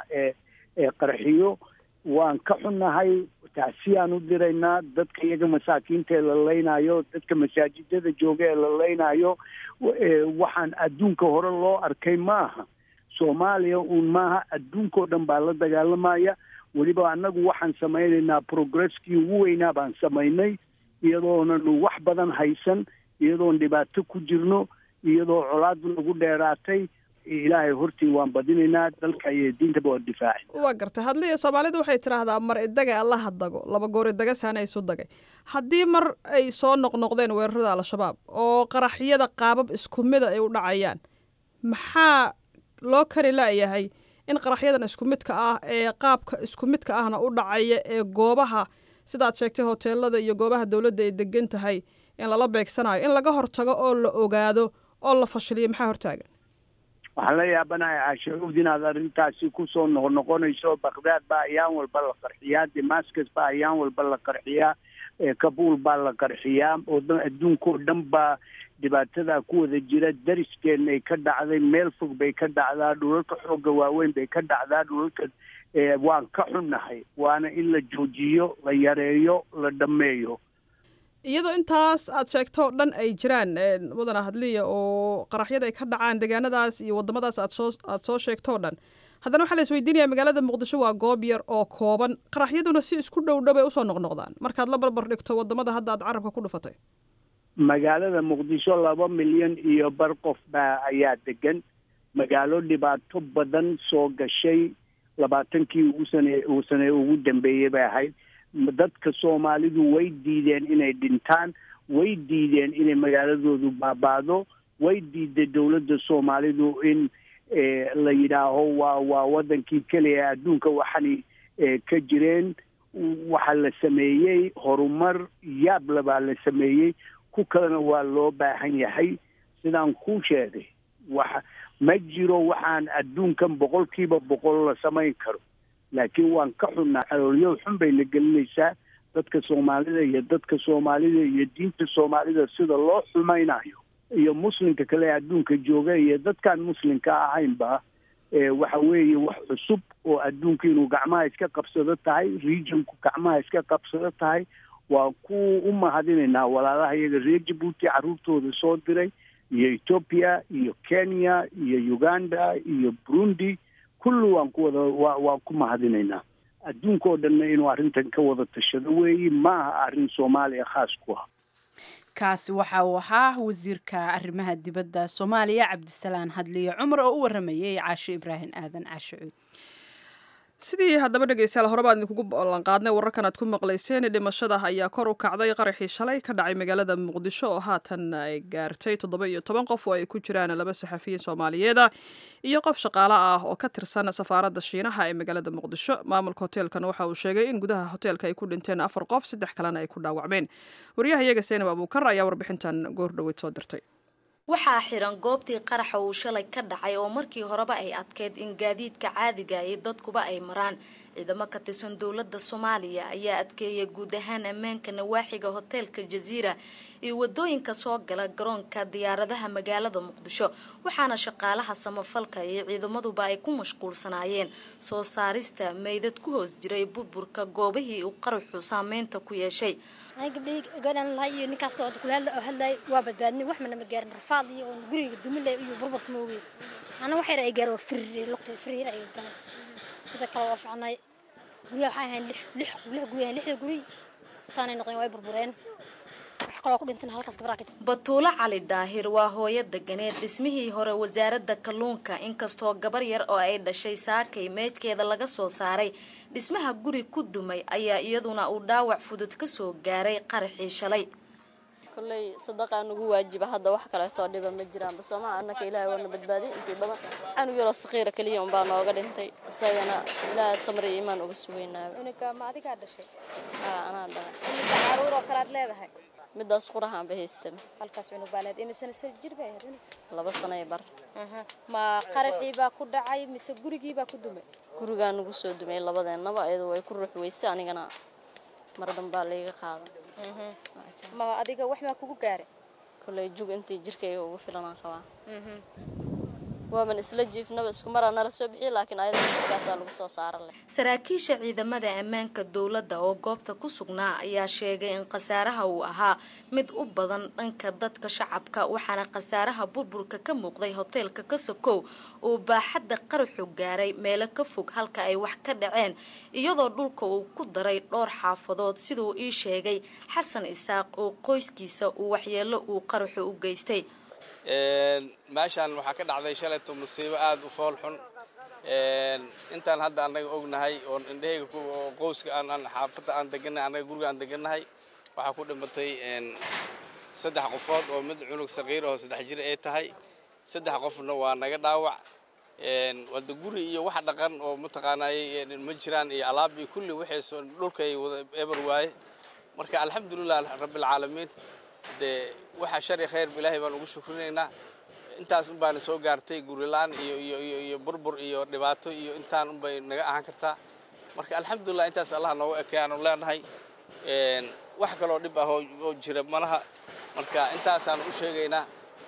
qarxiyo waan ka xunnahay taasiyaan u diraynaa dadka iyaga masaakiinta ee la leynayo dadka masaajidada jooga ee la leynayo waxaan adduunka hore loo arkay maaha soomaaliya uun maaha adduunkao dhan baa la dagaalamaya weliba annagu waxaan samaynaynaa progresskii ugu weynaa baan samaynay iyadoonanu wax badan haysan iyadoon dhibaato ku jirno iyadoo colaad nagu dheeraatay ilaahay hortii waan badinaynaa dalka iyo diintaba waa difaaci waa gartay hadliya soomaalidu waxay tidhaahdaa mar idaga allaha dago laba goor idaga saana isu dagay haddii mar ay soo noqnoqdeen weerarada al-shabaab oo qaraxyada qaabab isku mida ay u dhacayaan maxaa loo kari la'yahay in qaraxyadan isku midka ah ee qaabka isku midka ahna u dhacaya ee goobaha sidaad sheegtay hoteelada iyo goobaha dowladda ay degan tahay in lala beegsanayo in laga hortago oo la ogaado oo la fashiliyo maxaa hortaagan waxaan la yaabanahay cashacuud inaad arrintaasi kusoo noqnoqonayso bakdaad baa ayaan walba la qarxiyaa damascus baa ayaan walba la qarxiyaa kabuul baa la qarxiyaa oo adduunkao dhan baa dhibaatada ku wada jira dariskeena ay ka dhacday meel fog bay ka dhacdaa dhulalka xoogga waaweyn bay ka dhacdaa dhulalka waan ka xunnahay waana in la joojiyo la yareeyo la dhammeeyo iyadoo intaas aad sheegto dhan ay jiraan mudana hadliya oo qaraxyada ay ka dhacaan deegaanadaas iyo waddamadaas aad soo aad soo sheegtoo dhan haddana waxaa la isweydiinaya magaalada muqdisho waa goob yar oo kooban qaraxyaduna si isku dhow dhow bay usoo noqnoqdaan markaad la barbar dhigto waddamada hadda aad carabka ku dhufatay magaalada muqdisho laba milyan iyo bar qof baa ayaa degan magaalo dhibaato badan soo gashay labaatankii ugu sane uu sane ugu dambeeyey bay ahayd dadka soomaalidu way diideen inay dhintaan way diideen inay magaaladoodu baabaado way diiday dowladda soomaalidu in la yidhaaho waa waa waddankii keliya adduunka waxani ka jireen waxaa la sameeyey horumar yaabla baa la sameeyey ku kalena waa loo baahan yahay sidaan kuu sheegay waxa ma jiro waxaan adduunkan boqolkiiba boqol la samayn karo laakiin waan ka xunnaa xaloolyo xun bay la gelinaysaa dadka soomaalida iyo dadka soomaalida iyo diinta soomaalida sida loo xumaynayo iyo muslimka kale ee adduunka jooga iyo dadkaan muslimka ahaynba waxa weeye wax cusub oo adduunka inuu gacmaha iska qabsado tahay regionku gacmaha iska qabsado tahay waa ku u mahadinaynaa walaalaha iyaga reer jabuuti carruurtooda soo diray iyo ethoopia iyo kenya iyo uganda iyo burundi kulli waan ku wada wa waan ku mahadinaynaa adduunka oo dhanna inuu arrintan ka wada tashado weeye ma aha arrin soomaaliya khaas ku ah kaasi waxa uu ahaa wasiirka arrimaha dibadda soomaaliya cabdisalaan hadliye cumar oo u waramayay caasho ibraahim aadan caasho cuud sidii haddaba dhegeystayaal horeba idinkugu ballanqaadnay wararkan aad ku maqlayseen dhimashada ayaa kor u kacday qaraxii shalay ka dhacay magaalada muqdisho oo haatan ay gaartay toddoba iyo toban qof oo ay ku jiraan laba saxafiyiin soomaaliyeeda iyo qof shaqaale ah oo ka tirsan safaaradda shiinaha ee magaalada muqdisho maamulka hoteelkan waxa uu sheegay in gudaha hoteelka ay ku dhinteen afar qof saddex kalena ay ku dhaawacmeen waryaha iyaga seenab abuukar ayaa warbixintan goor dhoweyd soo dirtay waxaa xiran goobtii qaraxa uu shalay ka dhacay oo markii horeba ay adkeyd in gaadiidka caadiga iyo dadkuba ay maraan ciidamo ka tirsan dowladda soomaaliya ayaa adkeeyay guud ahaan ammaanka nawaaxiga hoteelka jaziira iyo wadooyinka soo gala garoonka diyaaradaha magaalada muqdisho waxaana shaqaalaha samafalka iyo ciidamaduba ay ku mashquulsanaayeen soo saarista meydad ku hoos jiray burburka goobihii uu qaraxu saameynta ku yeeshay gabdhii gabadhan lahay iyo ninkaas oo kulaadla oo hadlay waa badbaadnay wax mana ma gaarin rafaad iyo oo guriga dumilay iyo burburka ma ogeyn ana wax yar ay gaaro firir luqtay firir ay galeen sida kale waa fiicnay guryaha waxay ahayn lix lix lix guryaha lixda guri saanay noqdeen way burbureen batuulo cali daahir waa hooyo deganeed dhismihii hore wasaaradda kalluunka inkastoo gabar yar oo ay dhashay saakay meydkeeda laga soo saaray dhismaha guri ku dumay ayaa iyaduna uu dhaawac fudud kasoo gaaray qaraxii shalay kolley sadaqaa nagu waajiba hadda wax kaleetoo dhiba ma jiraan basoomaa annaka ilaahay waana badbaadiyay intii badan canug yaroo saqiira keliya unbaa nooga dhintay isagana ilaahay samri iyo imaan uga sugeynaayo ma adigaa dhashay haa anaa dhalay caruur oo kalead leedahay midaas qurahaan ba haystama halkaas cunug baa leed imisana sir jir bay ahayd laba sanay bar ma qaraxii baa ku dhacay mise gurigii baa ku dumay gurigaa nagu soo dumay labadeennaba iyadu way ku ruux weyse anigana mar dambaa layga qaadan ma adiga wax maa kugu gaaray kolley jug intii jirkayga ugu filanaan rabaa waaban isla jiifnaba isku maraa nala soo bixiya laakiin ayada jirkaasaa lagu soo saaran leh saraakiisha ciidamada ammaanka dowladda oo goobta ku sugnaa ayaa sheegay in khasaaraha uu ahaa mid u badan dhanka dadka shacabka waxaana khasaaraha burburka ka muuqday hoteelka kasokow uu baaxadda qaraxu gaaray meelo ka fog halka ay wax ka dhaceen iyadoo dhulka uu ku daray dhowr xaafadood siduu ii sheegay xasan isaaq oo qoyskiisa uu waxyeelo uu qaraxu u geystay meeshaan waxaa ka dhacday shalayto musiibo aada u fool xun intaan hadda annaga ognahay oon indhahayga oo qowska aan aan xaafadda aan degannahay annaga guriga aan degannahay waxaa ku dhimatay saddex qofood oo mid cunug saqiir oo saddex jir ay tahay saddex qofna waa naga dhaawac wada guri iyo wax dhaqan oo mataqaanay ma jiraan iyo alaab iyo kulli waxay dhulkay wada eber waaye marka alxamdulilah rabbilcaalamiin dee waxaa shari khayr ilaahay baan ugu shukrinaynaa intaas un baana soo gaartay gurilaan iyo iyo iyo iyo burbur iyo dhibaato iyo intaan un bay naga ahaan kartaa marka alxamdulilah intaas allah nooga ekay aanu leenahay wax kaloo dhib ah oo jira malaha marka intaasaan u sheegaynaa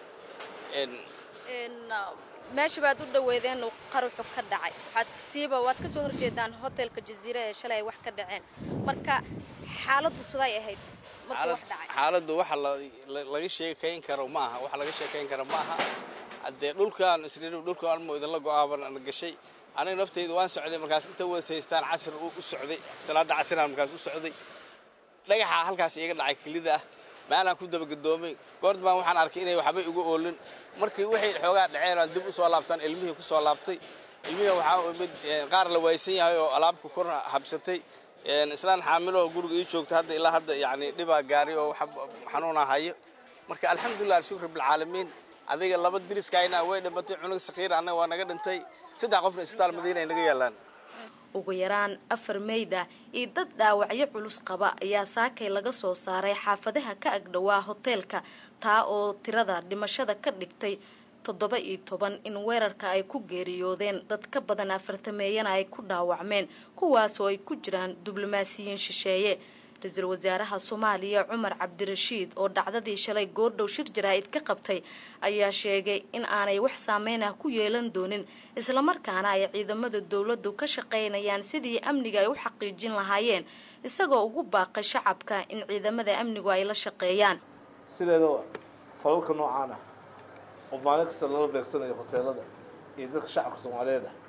meesha baad u dhaweedeen uu qaruxu ka dhacay waxaad siiba waad ka soo horjeedaan hotelka jaziira ee shalay ay wax ka dhaceen marka xaaladdu siday ahayd markuu wax dhacay xaaladdu waxa laga sheekayn karo ma aha waxa laga sheekayn karo ma aha haddee dhulkaan isriir dhulka almo idinla go-aaban gashay aniga naftayda waan socday markaas inta wadasaystaan casir u socday salaada casiraan markaas u socday dhagaxa halkaas iga dhacay kelida ah maalaan ku dabagadoomay goord baan waxaan arkay inay waxbay uga oolin markii waxay xoogaa dhaceen aan dib u soo laabtaan ilmihii ku soo laabtay ilmihii waxaa mid qaar la waysan yahay oo alaabka kor habsatay islaan xaamiloo guriga ii joogta hadda ilaa hadda yacni dhibaa gaari oo xanuunaa hayo marka alxamdulilah shukr bilcaalamiin adiga laba diriskayna way dhimatay cunug sakiir annaga waa naga dhintay saddex qofna isbitaal madiina ay naga yaalaan ugu yaraan afar meyda iyo dad dhaawacyo culus qaba ayaa saakay laga soo saaray xaafadaha ka agdhowaa hoteelka taa oo tirada dhimashada ka dhigtay toddoba iyo toban in weerarka ay ku geeriyoodeen dad ka badan afartameeyana ay ku dhaawacmeen kuwaasoo ay ku jiraan diblomaasiyiin shisheeye ra-iisul wasaaraha soomaaliya cumar cabdirashiid oo dhacdadii shalay goordhow shir jaraa'id ka qabtay ayaa sheegay in aanay wax saameyn ah ku yeelan doonin islamarkaana ay ciidamada dowladdu ka shaqaynayaan sidii amniga ay u xaqiijin lahaayeen isagoo ugu baaqay shacabka in ciidamada amnigu ay la shaqeeyaan sideedaba falalka noocaan ah oo maalin kasta lala beegsanayo hoteelada iyo dadka shacabka soomaaliyeed ah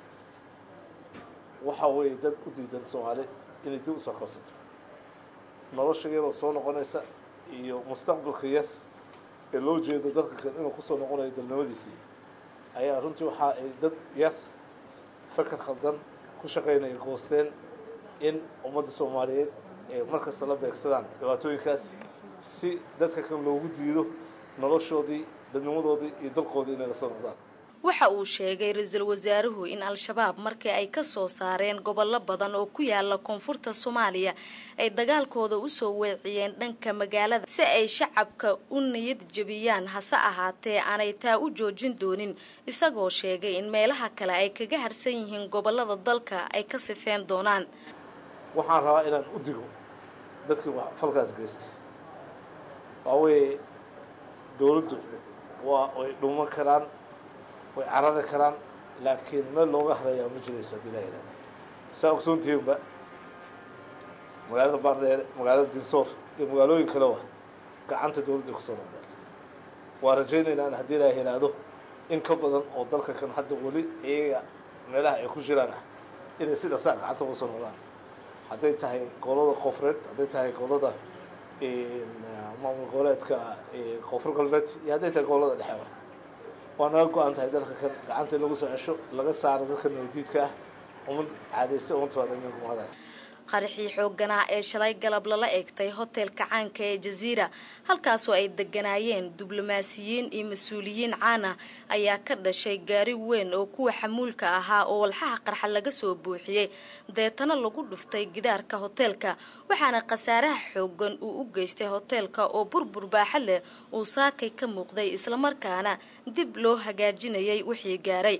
waxa weeye dad u diidan soomaali inay dib usoo qabsato nolosha yaroo soo noqonaysa iyo mustaqbalka yar ee loo jeedo dadka kale inuu kusoo noqonayo dalnimadiisii ayaa runtii waxa ay dad yar fakar khaldan ku shaqaynaya goosteen in ummadda soomaaliyeed ay mar kasta la beegsadaan dhibaatooyinkaas si dadka kale loogu diido noloshoodii dadnimadoodii iyo dalkoodii inay lasoo noqdaan waxa uu sheegay ra-iisul wasaaruhu in al-shabaab markii ay ka soo saareen gobollo badan oo ku yaala koonfurta soomaaliya ay dagaalkooda usoo weeciyeen dhanka magaalada si ay shacabka u niyad jebiyaan hase ahaatee aanay taa u joojin doonin isagoo sheegay in meelaha kale ay kaga harsan yihiin gobollada dalka ay ka sifeen doonaan waxaan rabaa inaan u digo dadkii falkaas geystay waa weeye dowladdu waa way dhuman karaan way carari karaan laakiin meel looga harayaa ma jirayso haddii laa yidhahda saa ogsoontihiinba magaalada baardheere magaalada dinsoor iyo magaalooyin kaleba gacanta dowladda kusoo noqdeen waa rajaynaynaa in haddii laa yidhaahdo in ka badan oo dalka kan hadda weli iyaga meelaha ay ku jiraan ah inay si dhaqsaa gacanta uga soo noqdaan hadday tahay gobolada koonfureed hadday tahay gobolada maamul goboleedka koonfur galbeed iyo hadday tahay gobolada dhexeba waa naga go-an tahay dalka kan gacanta in lagu soo cesho laga saaro dadka nabadiidka ah umad caadaystay umad soomaaliyed qaraxii xoogganaa ee shalay galab lala eegtay hotelka caanka ee jaziira halkaasoo ay deganaayeen diblomaasiyiin iyo mas-uuliyiin caan ah ayaa ka dhashay gaari weyn oo kuwa xamuulka ahaa oo walxaha qarxa laga soo buuxiyey deetana lagu dhuftay gidaarka hoteelka waxaana khasaaraha xooggan uu u geystay hoteelka oo burbur baaxad leh uu saakay ka muuqday islamarkaana dib loo hagaajinayay wixii gaaray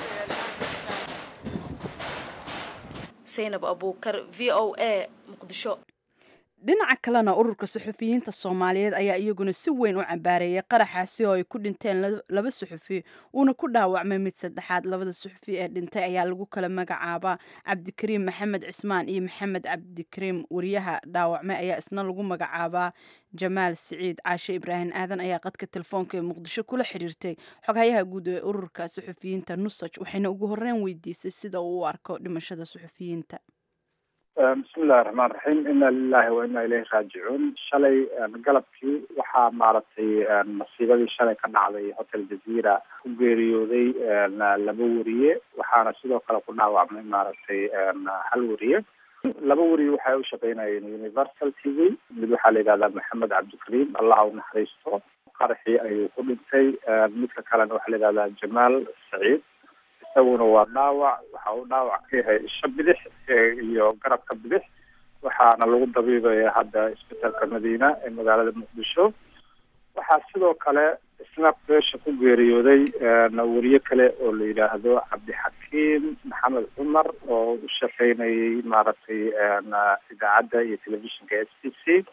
saynab abuukar v o a muqdisho dhinaca kalena ururka suxufiyiinta soomaaliyeed ayaa iyaguna si weyn u cambaareeyay qaraxaasi oo ay ku dhinteen laba suxufi uuna ku dhaawacmay mid saddexaad labada suxufi ee dhintay ayaa lagu kala magacaabaa cabdikariim maxamed cismaan iyo maxamed cabdikariim wariyaha dhaawacmay ayaa isna lagu magacaabaa jamaal siciid caashe ibraahim aadan ayaa qadka telefoonka ee muqdisho kula xiriirtay xoghayaha guud ee ururka suxufiyiinta nusaj waxayna ugu horreyn weydiisay sida uu u arko dhimashada suxufiyiinta bismillahi raxmaan raxiim ina lilahi wa ina ilayhi raajicuun shalay galabkii waxaa maaragtay masiibadii shalay ka dhacday hotel jazeera ku geeriyooday laba wariye waxaana sidoo kale ku dhaawacmay maaragtay hal wariye laba wariye waxay u shaqeynayeen universal t v mid waxaa la yidhahdaa maxamed cabdikariim allaha u naxariisto qaraxii ayuu ku dhintay midka kalena waxaa la yidhahdaa jamaal saciid isaguna waa dhaawac waxa uu dhaawac ka yahay isha bidix iyo garabka bidix waxaana lagu dabiibaya hadda isbitaalka madiina ee magaalada muqdisho waxaa sidoo kale isna beesha ku geeriyooday wariye kale oo la yidhaahdo cabdixakiim maxamed cumar oo u shaqeynayay maaragtay idaacadda iyo telefishinka s t c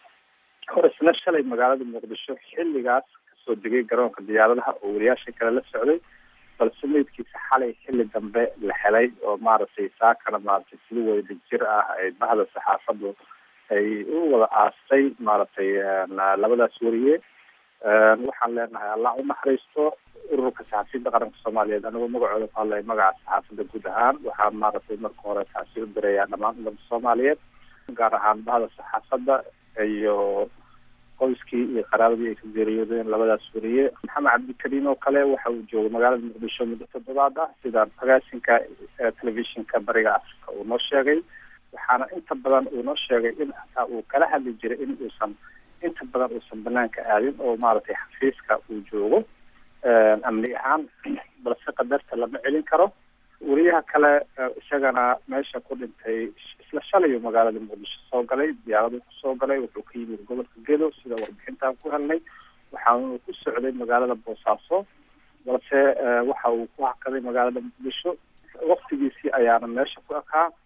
oo isna shalay magaalada muqdisho xilligaas kasoo degay garoonka diyaaradaha oo wariyaasha kale la socday balse meydkiisa xalay xilli dambe la helay oo maaragtay saakana maaragtay sida wada jir ah ay bahda saxaafadu ay u wada aastay maaragtay labadaas wariye waxaan leenahay allah u naxariisto ururka saxaafiyadda qaranka soomaaliyeed anigoo magacooda ku hadlaya magaca saxaafadda guud ahaan waxaa maaragtay marka hore taasi u dirayaa dhammaan ummadda soomaaliyeed gaar ahaan bahda saxaafadda iyo qoyskii iyo qaraabadii ay ka geeriyoodeen labadaas wariye maxamed cabdikariim oo kale waxa uu joogay magaalada muqdisho muddo toddobaad ah sida agaasinka telefishinka bariga africa uu noo sheegay waxaana inta badan uu noo sheegay in hataa uu kala hadli jiray in uusan inta badan uusan banaanka aadin oo maaragtay xafiiska uu joogo amni ahaan balse qadarta lama celin karo wariyaha kale isagana meesha ku dhintay isla shalayu magaalada muqdisho soo galay diyaaradu kusoo galay wuxuu ka yimid gobolka gedo sida warbixintaan ku helnay waxaanu ku socday magaalada boosaaso balse waxa uu ku hakaday magaalada muqdisho waktigiisii ayaana meesha ku ekaa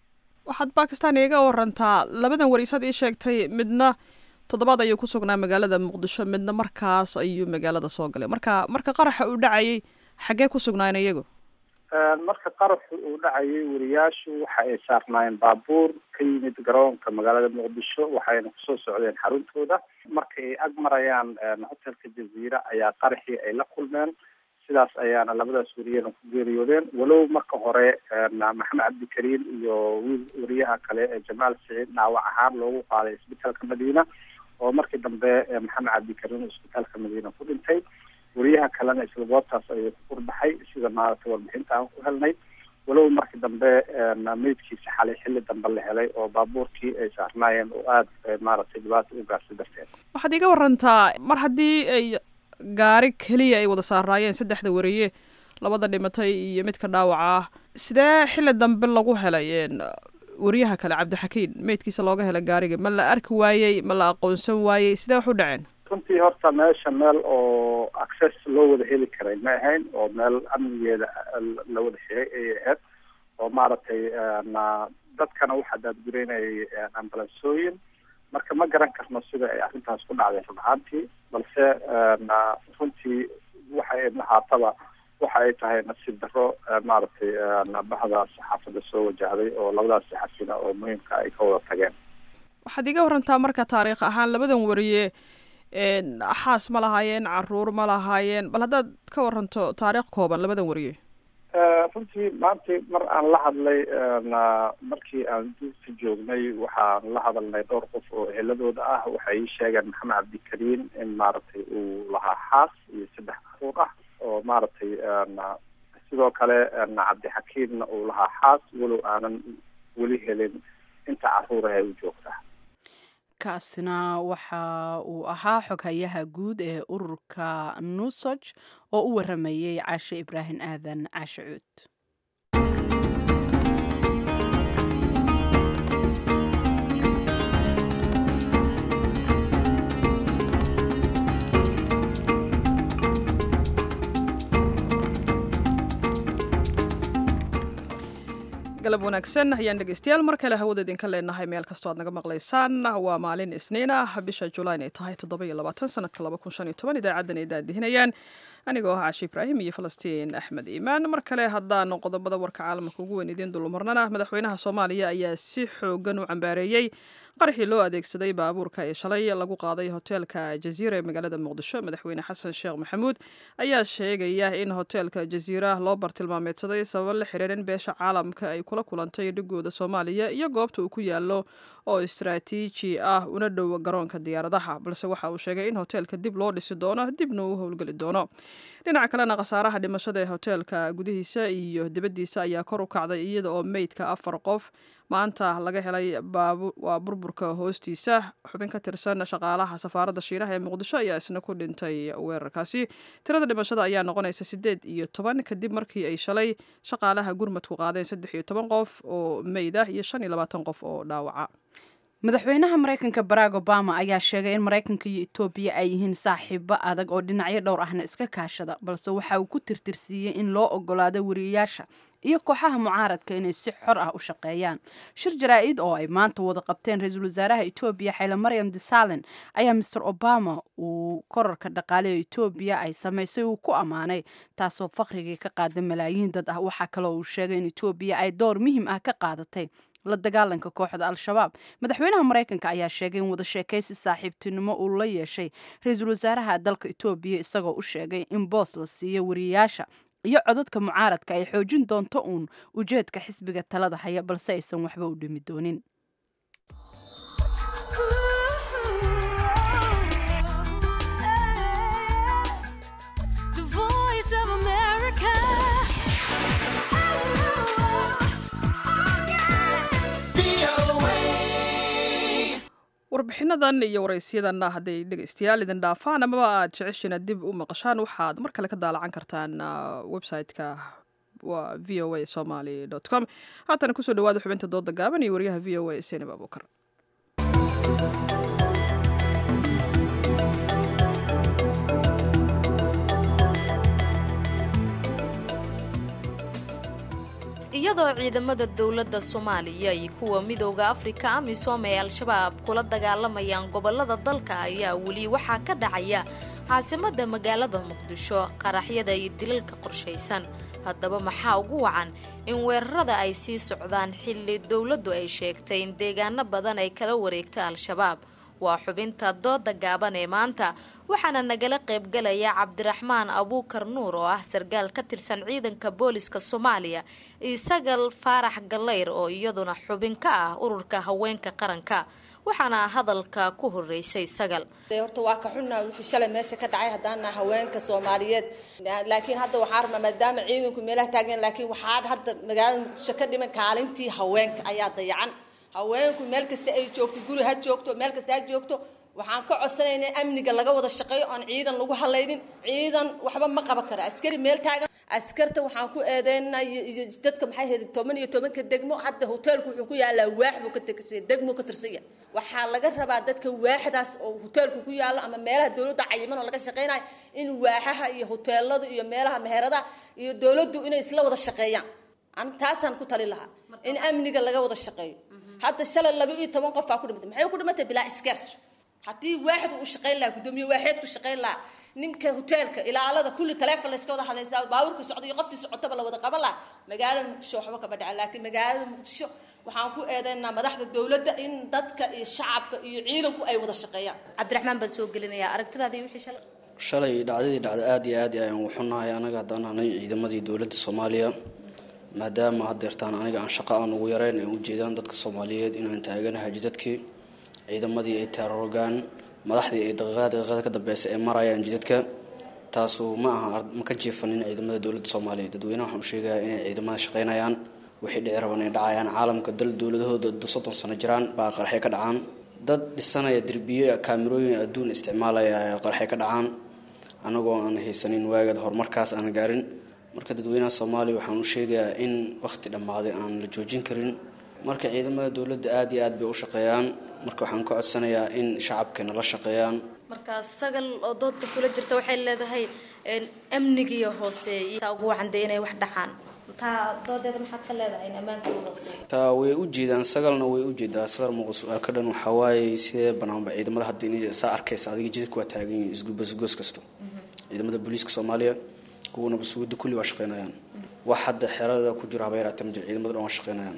waxaad bakistan iiga warantaa labadan wariisaad ii sheegtay midna toddobaad ayuu ku sugnaa magaalada muqdisho midna markaas ayuu magaalada soo galay marka marka qaraxa uu dhacayay xaggee ku sugnaayeen iyagu marka qaraxu uu dhacayay wariyaashu waxa ay saarnaayeen baabuur ka yimid garoonka magaalada muqdisho waxayna kusoo socdeen xaruntooda marka ay ag marayaan hotelka jaziira ayaa qaraxii ay la kulmeen sidaas ayaana labadaas wariyana ku geeriyoodeen walow marka hore maxamed cabdikariim iyo wiil wariyaha kale ee jamaal siciid dhaawac ahaan loogu qaaday isbitaalka madiina oo markii dambe maxamed cabdikariim isbitaalka madiina ku dhintay wariyaha kalena isla goobtaas ayuu ku kurbaxay sida maaragtay warbixinta aan ku helnay walow markii dambe meydkiisa xalay xilli dambe la helay oo baabuurkii ay saarnaayeen oo aada maaragtay dhibaata u gaartay darteed waxaad iiga warantaa mar haddii ay gaari keliya ay wada saaraayeen saddexda wariye labada dhimatay iyo midka dhaawaca ah sidee xilli dambe lagu helay wariyaha kale cabdixakiin meydkiisa looga helay gaariga ma la arki waayey ma la aqoonsan waayey sidee wax u dhaceen runtii horta meesha meel oo access loo wada heli karay ma ahayn oo meel amnigeeda la wada xiray ayay ahayd oo maaragtay dadkana waxaa daadgureynayay ambalansooyin marka ma garan karno sida ay arrintaas ku dhacday run ahaantii balse runtii waxa ay haataba waxa ay tahay nasiib daro maaragtay bahda saxaafadda soo wajahday oo labadaas saxafina oo muhiimka ay ka wada tageen waxaad iga warantaa marka taariikh ahaan labadan wariye xaas ma lahaayeen caruur ma lahaayeen bal haddaad ka waranto taariikh kooban labadan wariye runtii maanta mar aan la hadlay markii aan duurka joognay waxaan la hadalnay dhowr qof oo eheladooda ah waxay ii sheegeen maxamed cabdikariim in maaragtay uu lahaa xaas iyo saddex caruur ah oo maaragtay sidoo kale cabdixakiimna uu lahaa xaas walow aanan weli helin inta caruuraha u joogtaa kaasina waxa uu ahaa xoghayaha guud ee ururka nusoj oo u waramayey caashe ibraahim aadan caashe cuud galab wanaagsan ayaan dhegeystayaal mar kale hawada idinka leenahay meel kastoo aad naga maqlaysaan waa maalin isniin ah bisha julayn ay tahay toddoba iyo labaatan sanadka laba kun shan iyo toban idaacadan ay daadihinayaan anigoo ah caashi ibraahim iyo falastiin axmed iimaan mar kale haddaan qodobada warka caalamka ugu weyn idiin dulmarnana madaxweynaha soomaaliya ayaa si xoogan u cambaareeyey qaraxii loo adeegsaday baabuurka ee shalay lagu qaaday hoteelka jaziira ee magaalada muqdisho madaxweyne xasan sheekh maxamuud ayaa sheegaya in hoteelka jaziira loo bartilmaameedsaday sababo la xiriir in beesha caalamka ay kula kulantay dhigooda soomaaliya iyo goobta uu ku yaalo oo istaraatiiji ah una dhow garoonka diyaaradaha balse waxa uu sheegay in hoteelka dib loo dhisi doono dibna uu howlgeli doono dhinaca kalena khasaaraha dhimashada ee hoteelka gudihiisa iyo dibaddiisa ayaa kor u kacday iyada oo meydka afar qof maanta laga helay waa burburka hoostiisa xubin ka tirsan shaqaalaha safaaradda shiinaha ee muqdisho ayaa isna ku dhintay weerarkaasi tirada dhimashada ayaa noqonaysa siddeed iyo toban kadib markii ay shalay shaqaalaha gurmadku qaadeen saddex iyo toban qof oo meyd ah iyo shan iyo labaatan qof oo dhaawaca madaxweynaha maraykanka barack obama ayaa sheegay in maraykanka iyo etoobiya ay yihiin saaxiibo adag oo dhinacyo dhowr ahna iska kaashada balse waxa uu ku tirtirsiiyey in loo ogolaado wariyayaasha iyo kooxaha mucaaradka inay si xor ah u shaqeeyaan shir jaraa-id oo ay maanta wada qabteen ra-iisul wasaaraha etoobiya xayle maryam desalen ayaa master obama uu korarka dhaqaale ee etoobiya ay samaysay uu ku ammaanay taasoo faqrigii ka qaada malaayiin dad ah waxaa kaloo uu sheegay in etoobiya ay door muhiim ah ka qaadatay la dagaalanka kooxda al-shabaab madaxweynaha maraykanka ayaa sheegay in wada sheekaysi saaxiibtinimo uu la yeeshay ra-iisul wasaaraha dalka etoobiya isagoo u sheegay in boos la siiyo wariyayaasha iyo codadka mucaaradka ay xoojin doonto uun ujeedka xisbiga talada haya balse aysan waxba u dhimi doonin warbixinadan iyo waraysyadana hadday dhegeystayaal idin dhaafaan amaba aad jeceshiina dib u maqashaan waxaad mar kale ka daalacan kartaan website-ka waa v o a somaly com haatana kusoo dhawaada xubinta dooda gaaban iyo wariyaha v o a senib abuukar iyadoo ciidamada dowladda soomaaliya iyo kuwa midooda afrika amisom ee al-shabaab kula dagaalamayaan gobolada dalka ayaa weli waxaa ka dhacaya caasimadda magaalada muqdisho qaraxyada iyo dilalka qorshaysan haddaba maxaa ugu wacan in weerarada ay sii socdaan xilli dowladdu ay sheegtay in deegaano badan ay kala wareegta al-shabaab waa xubinta dooda gaaban ee maanta waxaana nagala qaybgalaya cabdiraxmaan abuukar nuur oo ah sargaal ka tirsan ciidanka booliska soomaaliya iyo sagal faarax gallayr oo iyaduna xubin ka ah ururka haweenka qaranka waxaana hadalka ku horeysay sagal horta waa ka xunnaa wixii shalay meesha ka dhacay haddaana haweenka soomaaliyeed laakiin hadda waxaa rabnaa maadaama ciidanku meelaha taageen laakiin waxaa hadda magaalada muqdisho ka dhiman kaalintii haweenka ayaa dayacan haweenku meel kasta ay joogto guri ha joogto meel kasta ha joogto waxaan ka codsanaynaa amniga laga wada shaqeeyo oon ciidan lagu halaynin ciidan waxba ma qaban kara askari meel taagan askarta waxaan ku eedeynaa iyo dadka maxay ahayd toban iyo tobanka degmo hadda hoteelku wuxuu ku yaalaa waax buu ka tirsan degmo ka tirsanya waxaa laga rabaa dadka waaxdaas oo hoteelku ku yaalo ama meelaha dowladda cayiman oo laga shaqeynayo in waaxaha iyo hoteelada iyo meelaha meheradaha iyo dowladdu inay isla wada shaqeeyaan an taasaan ku tali lahaa in amniga laga wada shaqeeyo hadda shalay laba iyo toban qof baa ku dhimatay maxay ku dhimatay bilaa iskeerso haddii waaxid uu shaqayn lahaa guddoomiye waaxeed ku shaqayn lahaa ninka hoteelka ilaalada kulli taleefon la iska wada hadlaysaa baabuurka socda iyo qoftii socotaba la wada qaban lahaa magaalada muqdisho waxba kama dhaca laakiin magaalada muqdisho waxaan ku eedeynaa madaxda dowladda in dadka iyo shacabka iyo ciidanku ay wada shaqeeyaan cabdiraxmaan baan soo gelinayaa aragtidaadii wixii shalay shalay dhacdadii dhacda aada iyo aad ayaan uxunahay anaga haddaan ahnay ciidamadii dowladda soomaaliya maadaama haddeertaan aniga aan shaqo aan ugu yareyn ay ujeedaan dadka soomaaliyeed inaan taaganahay jidadkii ciidamadii ay taarorogaan madaxdii ay daqiiqada daqiiqada ka dambeysa ee marayaan jidadka taasu ma aha ma ka jiifanin ciidamada dowladda soomaaliya dadweynaha waxaan u sheegayaa inay ciidamada shaqaynayaan wixii dhici raban ay dhacayaan caalamka dal dowladahooda soddon sano jiraan baa qaraxyo ka dhacaan dad dhisanaya derbiyo kaamirooyin adduun isticmaalaya qaraxyo ka dhacaan anagoo aan haysanin waagad horumarkaas aan gaarin marka dadweynaha soomaaliya waxaan u sheegayaa in wakhti dhammaaday aan la joojin karin marka ciidamada dowladda aada iyo aad bay u shaqeeyaan marka waxaan ka codsanayaa in shacabkeena la shaqeeyaan marka sagal oo dooda kula jirta waxay leedahay amnigiiyo hooseeya taa ugu wacandee inay wax dhacaan taa doodeeda maxaad ka leedahay in ammaanka uu hooseeyo taa way u jeedaan sagalna way u jeedaa sagar muuqa su-aalka dhan waxaa waaye sidee banaanba ciidamada hadda inay saa arkaysa adiga jidadka waa taagan yihiin isgubasgoos kasta ciidamada booliiska soomaaliya kuwana basuuda kulli waa shaqeynayaan wax hadda xerada ku jiro haba yaraatee ma jiro ciidamada dhan waa shaqeynayaan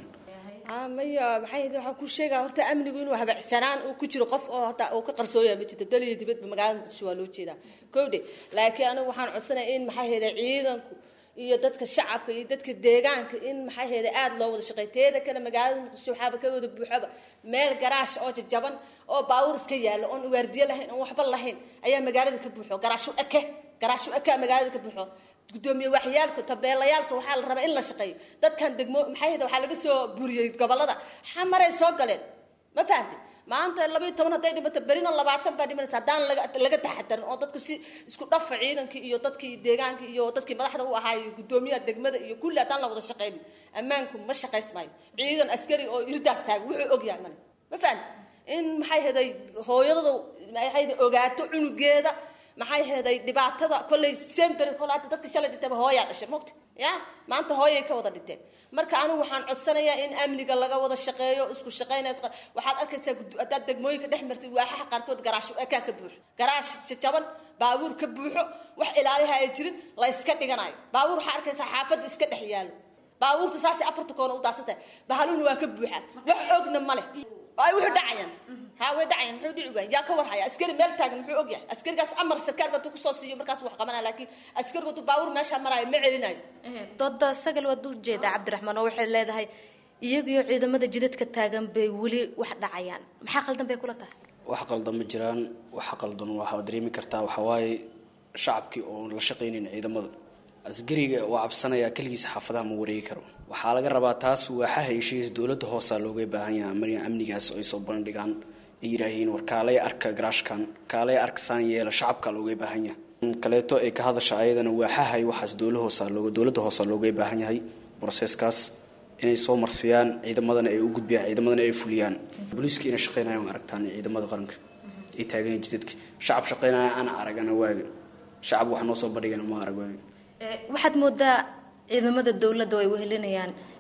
maya maxay waxaan ku sheegaa horta amnigu inuu habacsanaan uu ku jiro qof oo hata uu ka qarsooya ma jirto dal iyo dibadba magaalada muqdisho waa loo jeedaa kowdhe laakiin anigu waxaan codsanaya in maxay hayda ciidanku iyo dadka shacabka iyo dadka deegaanka in maxay hayda aada loo wada shaqeey teeda kale magaalada muqdisho waxaaba ka wada buuxaba meel garaash oo jajaban oo baabuur iska yaalo oon waardiye lahayn oon waxba lahayn ayaa magaalada ka buuxo garaashu eke garaashu eke magaalada ka buuxo gudoomiye waxyaalka tabeelayaalka waxaa la rabaa in la shaqeeyo dadkan degmo maxay hayda waxaa laga soo buriyey gobolada xamaray soo galeen ma fahamtay maanta labaiyo toban hadday dhimato berina labaatan baa dhimanaysa haddaan laga laga taxadarin oo dadku si isku dhafa ciidankii iyo dadkii deegaanka iyo dadkii madaxda u ahaa iyo gudoomiyaha degmada iyo kulli haddaan la wada shaqeynin ammaanku ma shaqays maayo ciidan askari oo irdaas taaga wuxuu ogyahay male ma fahamtay in maxay hayday hooyadada maxay hayday ogaato cunugeeda maxay heeday dhibaatada kolley sember kole hadda dadka shalay dhintaba hooyaa dhashay mogta ya maanta hooyay ka wada dhinteen marka anigu waxaan codsanayaa in amniga laga wada shaqeeyo isku shaqeynayd waxaad arkaysaa haddaad degmooyinka dhex martid waaxaha qaarkood garaash ekaa ka buuxo garaash jajaban baabuur ka buuxo wax ilaaliha ay jirin la iska dhiganayo baabuur waxaa arkaysaa xaafadda iska dhex yaalo baabuurta saasay afarta koona u daadsantahay bahaluuna waa ka buuxaan wax ogna ma leh ay wuxuu dhacayaan haa way dhacayaan muxuu dhici waaya yaa ka warhaya askari meel taagan muxuu ogyahay askarigaas amar sarkaalka hadduu kusoo siiyo markaas wax qabanaya laakiin askarigu hadduu baabuur meeshaa maraayo ma celinayo dooda sagal waad u jeedaa cabdiraxmaan oo waxay leedahay iyagiyo ciidamada jidadka taagan bay weli wax dhacayaan maxaa qaldan bay kula tahay wax qaldan ma jiraan waxa qaldan waxaa dareemi kartaa waxaa waaye shacabkii oon la shaqaynayn ciidamada asgariga waa cabsanaya keligiisa xaafadaha ma wareegi karo waxaa laga rabaa taas waaxaha heshiis dowladda hoosaa looga baahan yahay marya amnigaas ay soo bandhigaan ay yidhaahiin war kaalay arka garaashkan kaalay arka saan yeela shacabka looga baahan yahay kaleeto ay ka hadasha ayadana waaxaha waxaas dowla hoosaa looga dowladda hoosaa looga baahan yahay broseskaas inay soo marsiyaan ciidamadana ay u gudbiyaan ciidamadana ay fuliyaan booliiska inay shaqeynayaan waa aragtaan ciidamada qaranka ay taagan jidadka shacab shaqeynaya ana aragana waaga shacab wax noo soo bandhigana ma arag waaga waxaad moodaa ciidamada dowladda ay wehelinayaan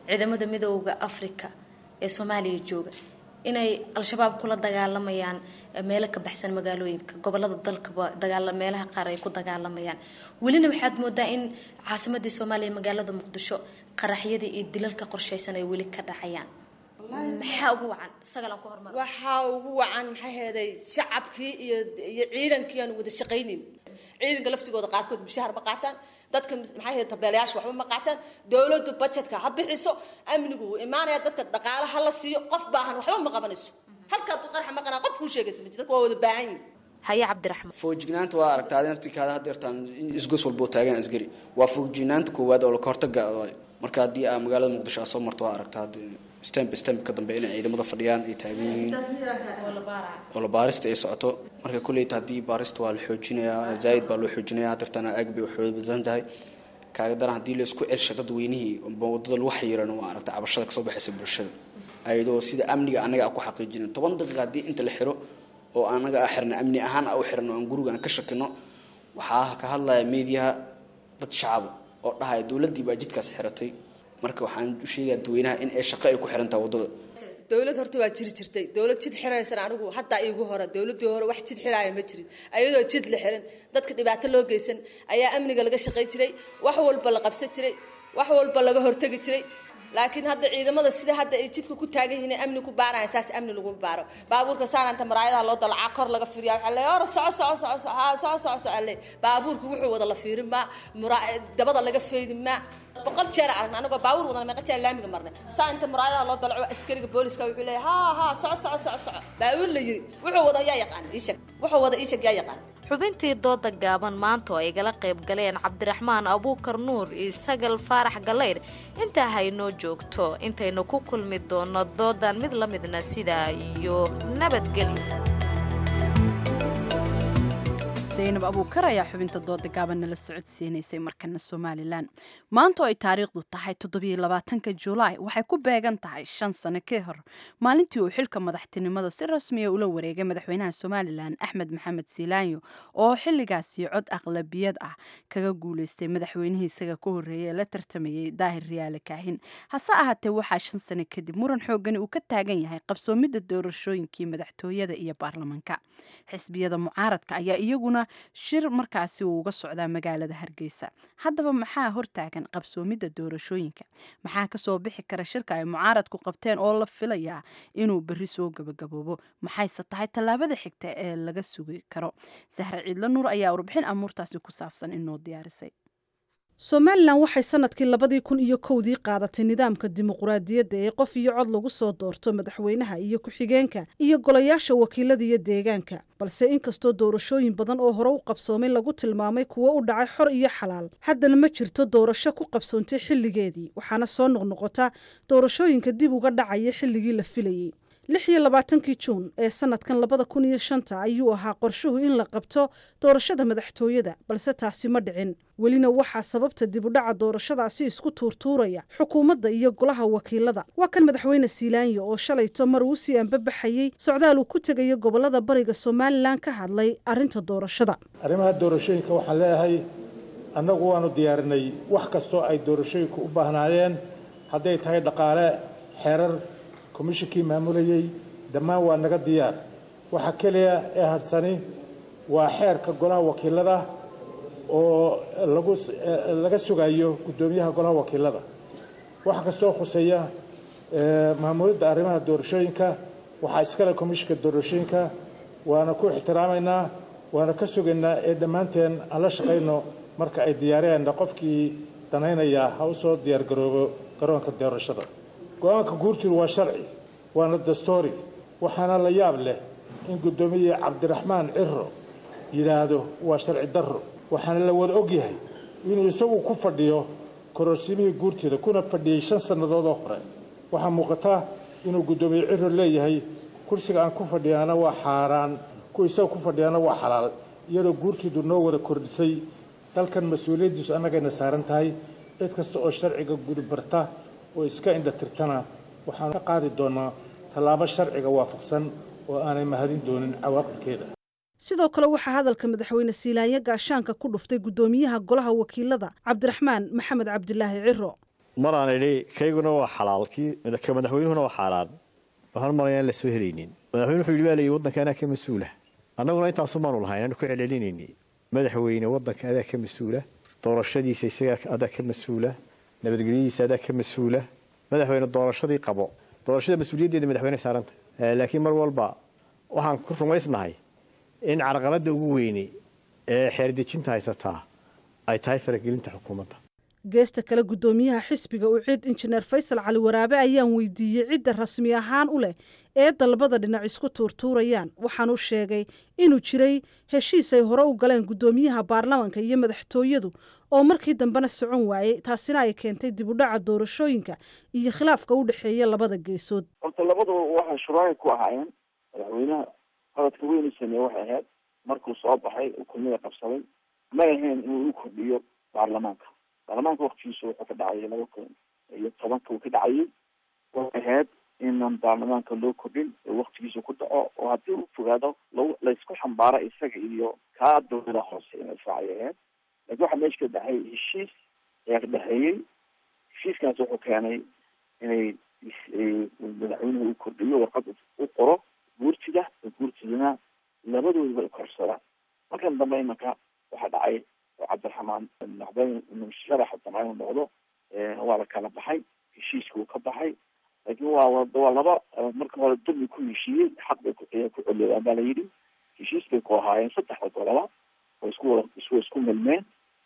ciidamada midooda africa ee soomaaliya jooga inay al-shabaab kula dagaalamayaan meelo ka baxsan magaalooyinka gobolada dalkaba dagaala meelaha qaar ay ku dagaalamayaan welina waxaad moodaa in caasimadii soomaaliya magaalada muqdisho qaraxyadii iyo dilalka qorshaysan ay weli ka dhacayaan maxaa ugu wacan sagalan ku hormar waxaa ugu wacan maxaa heeday shacabkii iyo iyo ciidankii aan wada shaqaynin ciidanka laftigooda qaarkood mushahar ma qaataan dadka maxaa heeday tabeelayaasha waxba ma qaataan dowladdu budgetka ha bixiso amnigu wuu imaanaya dadka dhaqaale ha la siiyo qof baahan waxba ma qabanayso halkaa du qarxa maqanaa qof kuu sheegaysa ma jiro dadka waa wada baahan yihin haye cabdiraxmaan foojignaanta waa aragtaa adin naftirkaada hadeertaan isgos walboo taagan asgari waa foojignaanta koowaad oo ka hortaga waay marka haddii aa magaalada muqdisho aa soo marto waa aragtaa stemp stemp ka dambe inay ciidamada fadhiyaan ay taagan yihiin oo la baarista ay socoto marka kulleyta haddii baarista waa la xoojinayaa zaa'id baa loo xoojinayaa hadeertaan aag bay waxooda badan tahay kaaga daran haddii la isku celsha dadweynihii wadada lagu xayiran waa aragta cabashada kasoo baxaysa bulshada ayadoo sida amniga annaga aan ku xaqiijinin toban daqiiqa haddii inta la xiro oo anaga a xirna amni ahaan a u xirno aan guriga aan ka shakino waxaa ka hadlaya meediyaha dad shacaba oo dhahaya dowladdii baa jidkaas xiratay marka waxaan u sheegaya dadweynaha in ay shaqo ay ku xirantaha waddada dowlad horta waa jiri jirtay dowlad jid xiraysan anigu haddaa iigu hore dowladii hore wax jid xiraaya ma jirin ayadoo jid la xiran dadka dhibaato loo geysan ayaa amniga laga shaqay jiray wax walba la qabsan jiray wax walba laga hortegi jiray laakiin hadda ciidamada sida hadda ay jidka ku taagan yihiin amni ku baaraya saas amni lagu baaro baabuurka saaranta maraayadaha loo dalacaa kor laga fiiriya waxaa leeyahay ora soco soco soco soco haa soco soco soco alle baabuurku wuxuu wada la fiirin maa mura dabada laga feedi maa boqol jeer aragna anagoo baabuur wadana meeqa jeer laamiga marnay saa inta muraayadaha loo dalaco askariga booliska wuxuu leeyahay haa haa soco soco soco soco baabuur la yiri wuxuu wada yaa yaqaan iishag wuxuu wada iishag yaa yaqaan xubintii dooda gaaban maanta oo ay gala qayb galeen cabdiraxmaan abuukar nuur iyo sagal faarax gallayr intaa haynoo joogto intaynu ku kulmi doono doodan mid la midna sidaa iyo nabadgelyo zaynab abuukar ayaa xubinta dooda gaaban nala socodsiinaysay markana somalilan maanta oo ay taariikhdu tahay toddobiyolabaatanka julaay waxay ku beegan tahay shan sano ka hor maalintii uu xilka madaxtinimada si rasmiya ula wareegay madaxweynaha somalilan axmed maxamed siilaanyo oo xilligaasi cod aqlabiyad ah kaga guuleystay madaxweynihii isaga ka horreeyay ee la tartamayay daahir riyaale kaahin hase ahaatee waxaa shan sano kadib muran xoogani uu ka taagan yahay qabsoomidda doorashooyinkii madaxtooyada iyo baarlamanka xisbiyada mucaaradka ayaa iyaguna shir markaasi uu uga socdaa magaalada hargeysa haddaba maxaa hortaagan qabsoomidda doorashooyinka maxaa kasoo bixi kara shirka ay mucaaradku qabteen oo la filayaa inuu berri soo gabagaboobo maxayse tahay tallaabada xigta ee laga sugi karo sahre ciidlo nuur ayaa warbixin amuurtaasi ku saabsan inoo diyaarisay somalilan waxay sanadkii labadii kun iyo kowdii qaadatay nidaamka dimuquraadiyadda ee qof iyo cod lagu soo doorto madaxweynaha iyo ku-xigeenka iyo golayaasha wakiilada iyo deegaanka balse inkastoo doorashooyin badan oo hore u qabsoomay lagu tilmaamay kuwo u dhacay xor iyo xalaal haddana ma jirto doorasho ku qabsoontay xilligeedii waxaana soo noqnoqota doorashooyinka dib uga dhacaya xilligii la filayey lix iyo labaatankii juun ee sanadkan labada kun iyo shanta ayuu ahaa qorshuhu in la qabto doorashada madaxtooyada balse taasi ma dhicin welina waxaa sababta dibudhaca doorashadaasi isku tuurtuuraya xukuumadda iyo golaha wakiilada waa kan madaxweyne siilaanyo oo shalayto mar uu sii anbabaxayey socdaal uu ku tegayo gobolada bariga somalilan ka hadlay arrinta doorashada arrimaha doorashooyinka waxaan leeyahay annagu waanu diyaarinay wax kastoo ay doorashooyinku u baahnaayeen hadday tahay dhaqaale xeerar komishinkii maamulayey dhammaan waa naga diyaar waxa keliya ee hadhsani waa xeerka golaha wakiilada oo lagu laga sugayo guddoomiyaha golaha wakiilada waxa kastoo khuseeya maamulidda arrimaha doorashooyinka waxaa iskale komishinka doorashooyinka waana ku ixtiraamaynaa waana ka sugaynaa ee dhammaanteen aan la shaqayno marka ay diyaariyeenna qofkii danaynaya ha u soo diyaargaroobo garoonka doorashada go-aanka guurtidu waa sharci waana dastoori waxaana la yaab leh in guddoomiye cabdiraxmaan ciro yidhaahdo waa sharci darro waxaana la wada og yahay inuu isagu ku fadhiyo kororsimihii guurtida kuna fadhiyey shan sannadoodoo hore waxaa muuqata inuu guddoomiye ciro leeyahay kursiga aan ku fadhiyaana waa xaaraan ku isaga ku fadhiyaana waa xalaal iyadoo guurtidu noo wada kordhisay dalkan mas-uuliyaddiisu annagayna saaran tahay cid kasta oo sharciga gudi barta oo iska indhatirtana waxaan ka qaadi doonaa tallaabo sharciga waafaqsan oo aanay mahadin doonin cawaaqibkeeda sidoo kale waxaa hadalka madaxweyne siilaanyo gaashaanka ku dhuftay guddoomiyaha golaha wakiilada cabdiraxmaan maxamed cabdilaahi ciro maraan idhi kayguna waa xalaal kii ka madaxweynuhuna waa xaaraan waxaan maraya aan la soo helaynin madaxweyne wuxuu yidhi baa layidhi waddanka anaa ka mas-uula annaguna intaasu maanu lahayn aanu ku celcelinayni madaxweyne waddanka adaa ka mas-uula doorashadiisa isagaa adaa ka mas-uula nabadgelyadiisa adaa ka mas-uula madaxweyne doorashadii qabo doorashada mas-uuliyaddeeda madaxweyne saaranta laakiin mar walba waxaan ku rumaysnahay in carqaladda ugu weyne ee xeerdejinta haysataa ay tahay faragelinta xukuumadda geesta kale guddoomiyaha xisbiga uu cid injineer faysal cali waraabe ayaan weydiiyey cidda rasmi ahaan u leh ee dalbada dhinac isku tuurtuurayaan waxaanu sheegay inuu jiray heshiis ay hore u galeen guddoomiyaha baarlamanka iyo madaxtooyadu oo markii dambena socon waayey taasina ay keentay dib u dhaca doorashooyinka iyo khilaafka u dhexeeya labada geesood horta labaduba waxay shuraay ku ahaayeen madaxweynaha qaladka weynu sameeye waxay ahayd markuu soo baxay xukuumada qabsaday may ahayn inuu u kordhiyo baarlamaanka baarlamaanka waktigiisu wuxuu ka dhacayay laba kun iyo tobanka uu ka dhacayay waxay ahayd inaan baarlamaanka loo kordhin oo waktigiisu ku dhaco oo haddii uu fogaado laysku xambaaro isaga iyo kaa dowlada hoose in israacay ahayd laakiin waxaa meesha ka dhexay heshiis ayaa ka dhexeeyey heshiiskaas wuxuu keenay inay madaxweynuhu u kordhiyo warqad u qoro guurtida oo guurtidana labadoodaba ay korsadaan markan dambe imanka waxaa dhacay oo cabdiraxmaan noqday inuu sharaxa damca inuu noqdo waa la kala baxay heshiiska uu ka baxay laakiin waa waa laba marka hore dulmi ku heshiiyey xaq bay ku celiyaan baa la yidhi heshiis bay ku ahaayeen saddexda goloba oo isku wada isku isku milmeen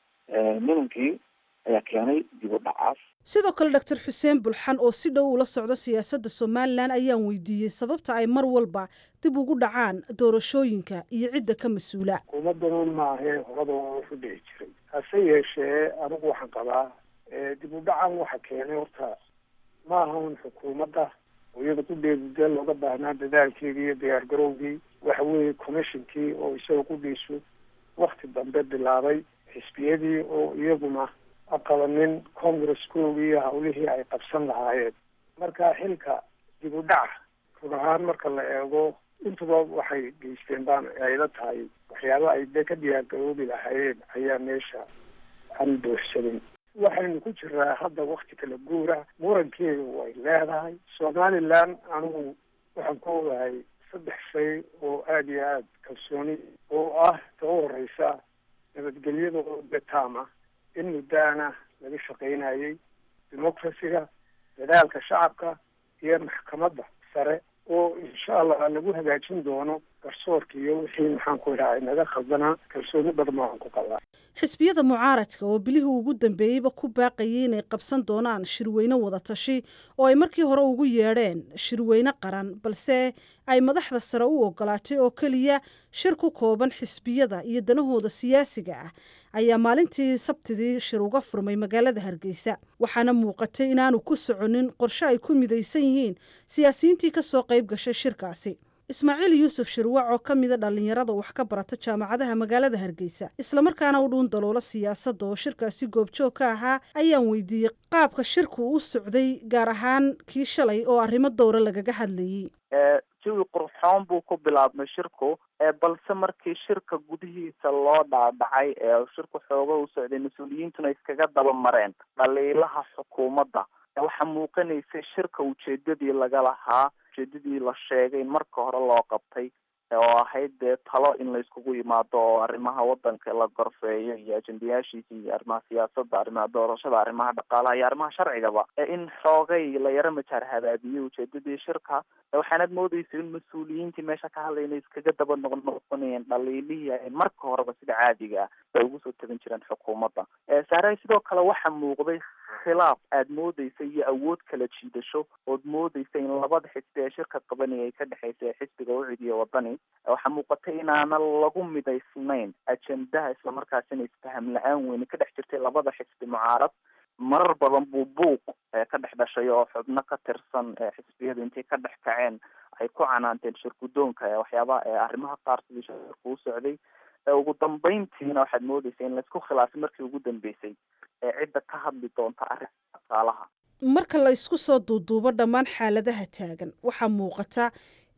nimankii ayaa keenay dib u dhacaas sidoo kale doctor xuseen bulxan oo si dhow ula socda siyaasadda somalilan ayaan weydiiyey sababta ay mar walba dib ugu dhacaan doorashooyinka iyo cidda ka mas-uula xukuumaddanuun maahee horada waa wuxu dhici jiray hase yeeshee anigu waxaan qabaa dib u dhacan waxa keenay horta ma aha un xukuumadda oo iyada qudheedudee looga baahnaa dadaalkeedii iyo diyaar garowgii waxa weeye commissionkii oo isaga qudhiisu wakti dambe bilaabay xisbiyadii oo iyaguna aqabanin congresskoogii iyo hawlihii ay qabsan lahaayeen marka xilka dib u dhaca run ahaan marka la eego intuba waxay geysteen baan ayla tahay waxyaaba ay de ka diyaargaroobi lahaayeen ayaa meesha aan buuxsanin waxaynu ku jiraa hadda wakti kala guura murankeedu way leedahay somalilan anigu waxaan ku ogahay saddex shay oo aada iyo aada kalsooni oo ah ta u horeysa nabadgelyada oo betaama in muddaana laga shaqaynayay democracyga dadaalka shacabka iyo maxkamadda sare oo insha allah lagu hagaajin doono garsoorka iyo wixii maxaan ku idhaha naga khaldanaa kalsooni badan baan ku qabaa xisbiyada mucaaradka oo bilihii ugu dambeeyeyba ku baaqayay inay qabsan doonaan shirweyne wadatashi oo ay markii hore ugu yeedheen shirweyne qaran balse ay madaxda sare u ogolaatay oo keliya shir ku kooban xisbiyada iyo danahooda siyaasiga ah ayaa maalintii sabtidii shir uga furmay magaalada hargeysa waxaana muuqatay inaanu ku soconin qorshe ay ku midaysan yihiin siyaasiyiintii ka soo qayb gashay shirkaasi ismaaciil yuusuf shirwac oo ka mida dhallinyarada wax ka barata jaamacadaha magaalada hargeysa islamarkaana u dhuun daloola siyaasadda oo shirkaasi goobjoog ka ahaa ayaan weydiiyey qaabka shirku u socday gaar ahaan kii shalay oo arrimo dowra lagaga hadlayey jawi qurxoon buu ku bilaabmay shirku balse markii shirka gudihiisa loo dhaadhacay ee shirku xooga u socday mas-uuliyiintuna iskaga daba mareen dhaliilaha xukuumadda waxaa muuqanaysay shirka ujeedadii laga lahaa ujeedadii la sheegay in marka hore loo qabtay oo ahayd dee talo in layskugu yimaado oo arrimaha wadanka la gorfeeyo iyo ajendayaashiisa iyo arrimaha siyaasadda arrimaha doorashada arrimaha dhaqaalaha iyo arrimaha sharcigaba in xoogay la yaro majaar habaabiyey ujeedadii shirka waxaanad moodeysa in mas-uuliyiintii meesha ka hadlay inay iskaga daba noqnoqonayeen dhaliilihii ay marka horeba sida caadiga ah bay ugu soo tagan jireen xukuumadda saaray sidoo kale waxaa muuqday khilaaf aad moodeysa iyo awood kala jiidasho ood moodeysa in labada xisbi ee shirka qabanaya ay ka dhexeysa ee xisbiga ucid iyo wadani waxaa muuqatay inaana lagu midaysnayn ajendaha islamarkaasina isfaham la-aan weyne ka dhex jirtay labada xisbi mucaarad marar badan buu buuq ka dhex dhashay oo xubno ka tirsan xisbiyadu intay ka dhex kaceen ay ku canaanteen shirgudoonka waxyaabaha arrimaha qaar sidii shirku u socday ugu dambeyntiina waxaad moodeysa in laysku khilaafay markii ugu dambeysay cidda ka hadli doonta arrinta dhaqaalaha marka la isku soo duuduubo dhammaan xaaladaha taagan waxaa muuqata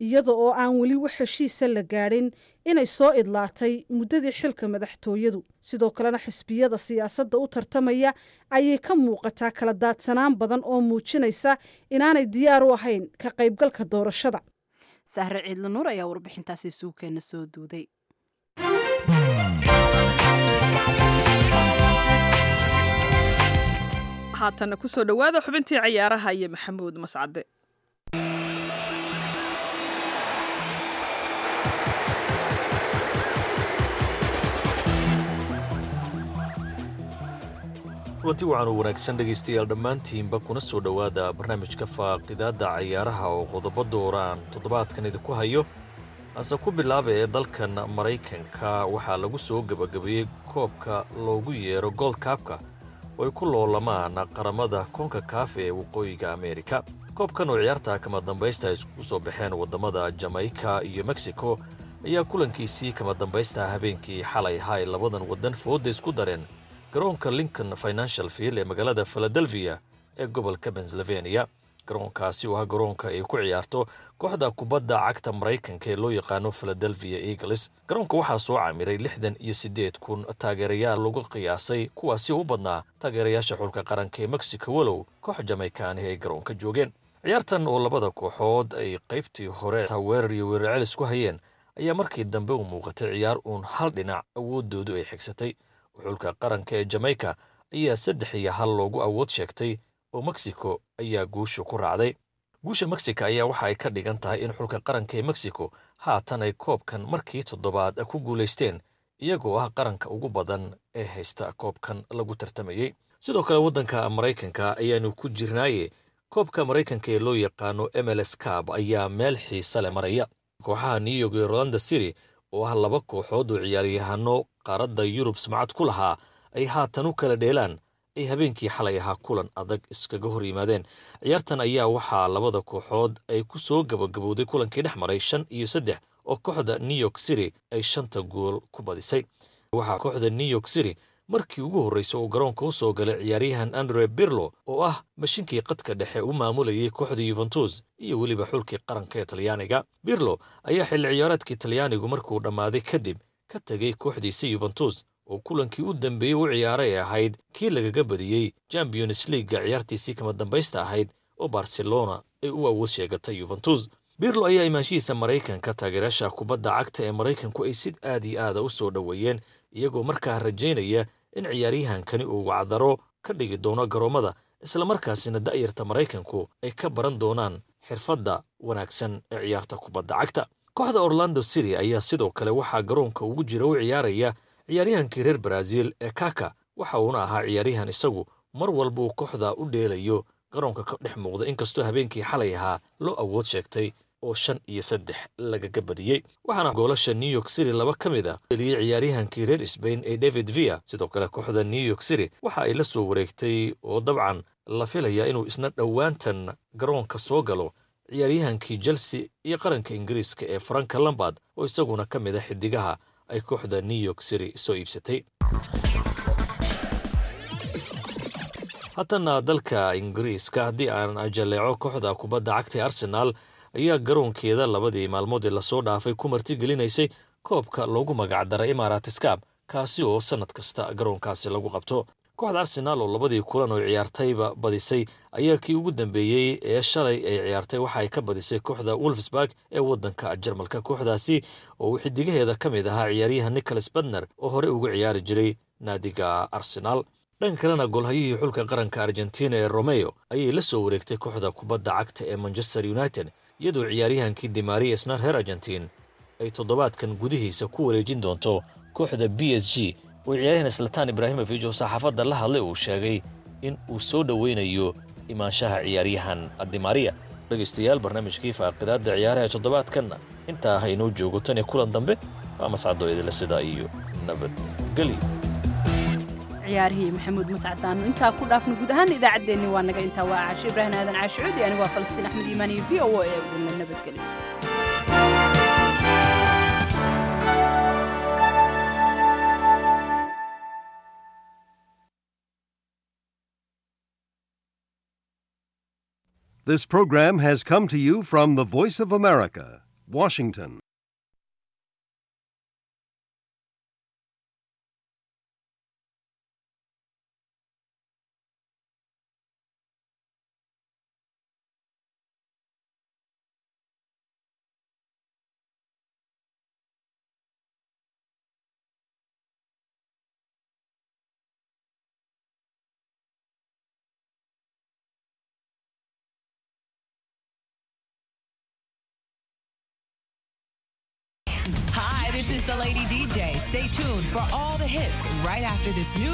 iyada oo aan weli wax heshiisa la gaadhin inay soo idlaatay muddadii xilka madaxtooyadu sidoo kalena xisbiyada siyaasadda u tartamaya ayay ka muuqataa kala daadsanaan badan oo muujinaysa inaanay diyaar u ahayn ka qaybgalka doorashada sahre ciidla nuur ayaa warbixintaasi suugkeenna soo duuday haatanna kusoo dhowaada xubintii cayaaraha iyo maxamuud mascade kulanti waxaan u wanaagsan dhegaystayaal dhammaantiinba kuna soo dhowaada barnaamijka faaqidaadda cayaaraha oo qodobo dooraan toddobaadkan idinku hayo hase ku bilaaba ee dalkan maraykanka waxaa lagu soo gebagabeeyey koobka loogu yeero gold kaabka oo ay ku loolamaan qaramada koonka kaaf ee waqooyiga ameerika koobkan oo ciyaarta kama dambaysta ay iskugu soo baxeen waddamada jamaica iyo mexico ayaa kulankiisii kama dambaysta habeenkii xalay hay labadan waddan fooda isku dareen garoonka lincoln financial field ee magaalada philadelphia ee gobolka pennsylvania garoonkaasi oo ah garoonka ay ku ciyaarto kooxda kubadda cagta maraykanka ee loo yaqaano philadelphia eagles garoonka waxaa soo camiray lixdan iyo siddeed kun taageerayaal lagu qiyaasay kuwaasi u badnaa taageerayaasha xulka qaranka ee mexico walow koox jamaykaanihi ay garoonka joogeen ciyaartan oo labada kooxood ay qaybtii hore weerar iyo weerar celis ku hayeen ayaa markii dambe u muuqatay ciyaar uun hal dhinac awooddoodu ay xigsatay xulka qaranka ee jamaica ayaa saddex iyo hal loogu awood sheegtay oo mexico ayaa guusha ku raacday guusha mexico ayaa waxa ay ka dhigan tahay in xulka qaranka ee mexico haatan ay koobkan markii toddobaad ku guulaysteen iyagoo ah qaranka ugu badan ee haysta koobkan lagu tartamayey sidoo kale waddanka maraykanka ayaanu ku jirnaaye koobka maraykanka ee loo yaqaano mls cab ayaa meel xiise leh maraya kooxaha new york iyo rolanda city oo ah laba kooxood oo ciyaaryahano qaaradda yurub samcad ku lahaa ay haatan u kala dheelaan ay habeenkii xalay ahaa kulan adag iskaga hor yimaadeen ciyaartan ayaa waxaa labada kooxood ay ku soo gabagabowday kulankii dhex maray shan iyo saddex oo kooxda new york city ay shanta gool ku badisay waxaa kooxda new york city markii ugu horreysay uu garoonka u soo galay ciyaaryahan andre birlo oo ah mashinkii qadka dhexe u maamulayay kooxda yuventus iyo weliba xulkii qaranka ee talyaaniga birlo ayaa xilli ciyaareedkii talyaanigu markuu dhammaaday kadib ka tegay kooxdiisa yuventus oo kulankii u dambeeyey u ciyaaray ee ahayd kii lagaga badiyey champions leaga ciyaartiisii kama dambaysta ahayd oo barcelona ay u awood sheegatay yuventus birlo ayaa imaanshihiisa maraykanka taageerayaasha kubadda cagta ee maraykanku ay si aad iyo aada u soo dhoweeyeen iyagoo markaa rajaynaya in ciyaaryahankani uu wacdaro ka dhigi doono garoommada islamarkaasina da'yarta maraykanku ay ka baran doonaan xirfadda wanaagsan ee ciyaarta kubadda cagta kooxda orlando city ayaa sidoo kale waxaa garoonka ugu jira u ciyaaraya ciyaaryahankii reer baraaziil ee kaka waxa uuna ahaa ciyaaryahan isagu mar walba uu kooxda u dheelayo garoonka ka dhex muuqda inkastoo habeenkii xalay ahaa loo awood sheegtay oo shan iyo saddex lagaga badiyey waxaana goolasha new york city laba ka mid a eliyey ciyaaryahankii reer sbain ee david via sidoo kale kooxda new york city waxa ay la soo wareegtay oo dabcan la filaya inuu isna dhowaantan garoonka soo galo ciyaaryahankii chelsea iyo qaranka ingiriiska ee franka lambard oo isaguna ka mid a xidigaha ay kooxda new york city soo iibsatay haatana dalka ingiriiska haddii aan jaleeco kooxda kubadda cagta ee arsenaal ayaa garoonkeeda labadii maalmood ee lasoo dhaafay ku martigelinaysay koobka loogu magacdaray imaaraatiskab kaasi oo sannad kasta garoonkaasi lagu qabto kooxda arsenaal oo labadii kulan oo ciyaartayba badisay ayaa kii ugu dambeeyey ee shalay ay ciyaartay waxa ay ka badisay kooxda wolfsburg ee waddanka jarmalka kooxdaasi oo uu xidigaheeda ka mid ahaa ciyaaryahan nicholas badner oo horey uga ciyaari jiray naadiga arsenaal dhanka kalena golhayihii xulka qaranka argentina ee romeo ayay la soo wareegtay kooxda kubadda cagta ee manchester united iyadoo ciyaaryahankii dimaria snar her argentin ay toddobaadkan gudihiisa ku wareejin doonto kooxda b s g oo ciyaaryahan slatan ibraahimovic oo saxaafadda la hadlay uu sheegay in uu soo dhoweynayo imaanshaha ciyaaryahan dimaria dhegaystayaal barnaamijkii faaqidaadda ciyaaraha toddobaadkanna intaa ha inoo joogo tan iyo kulan dambe waa mascado idila sidaa iyo nabadgelyo ciyaarihii maxamuud mascadaanu intaa ku dhaafno guud ahaan idaacaddeenni waa naga intaa waa caashe ibraahim aadan caashicuudi anigu waa falastiin axmed iimaan iyo v o ee udulna nabadgelyo This program has come to you from the Voice of America, Washington. Hi, this is the Lady DJ. Stay tuned for all the hits right after this new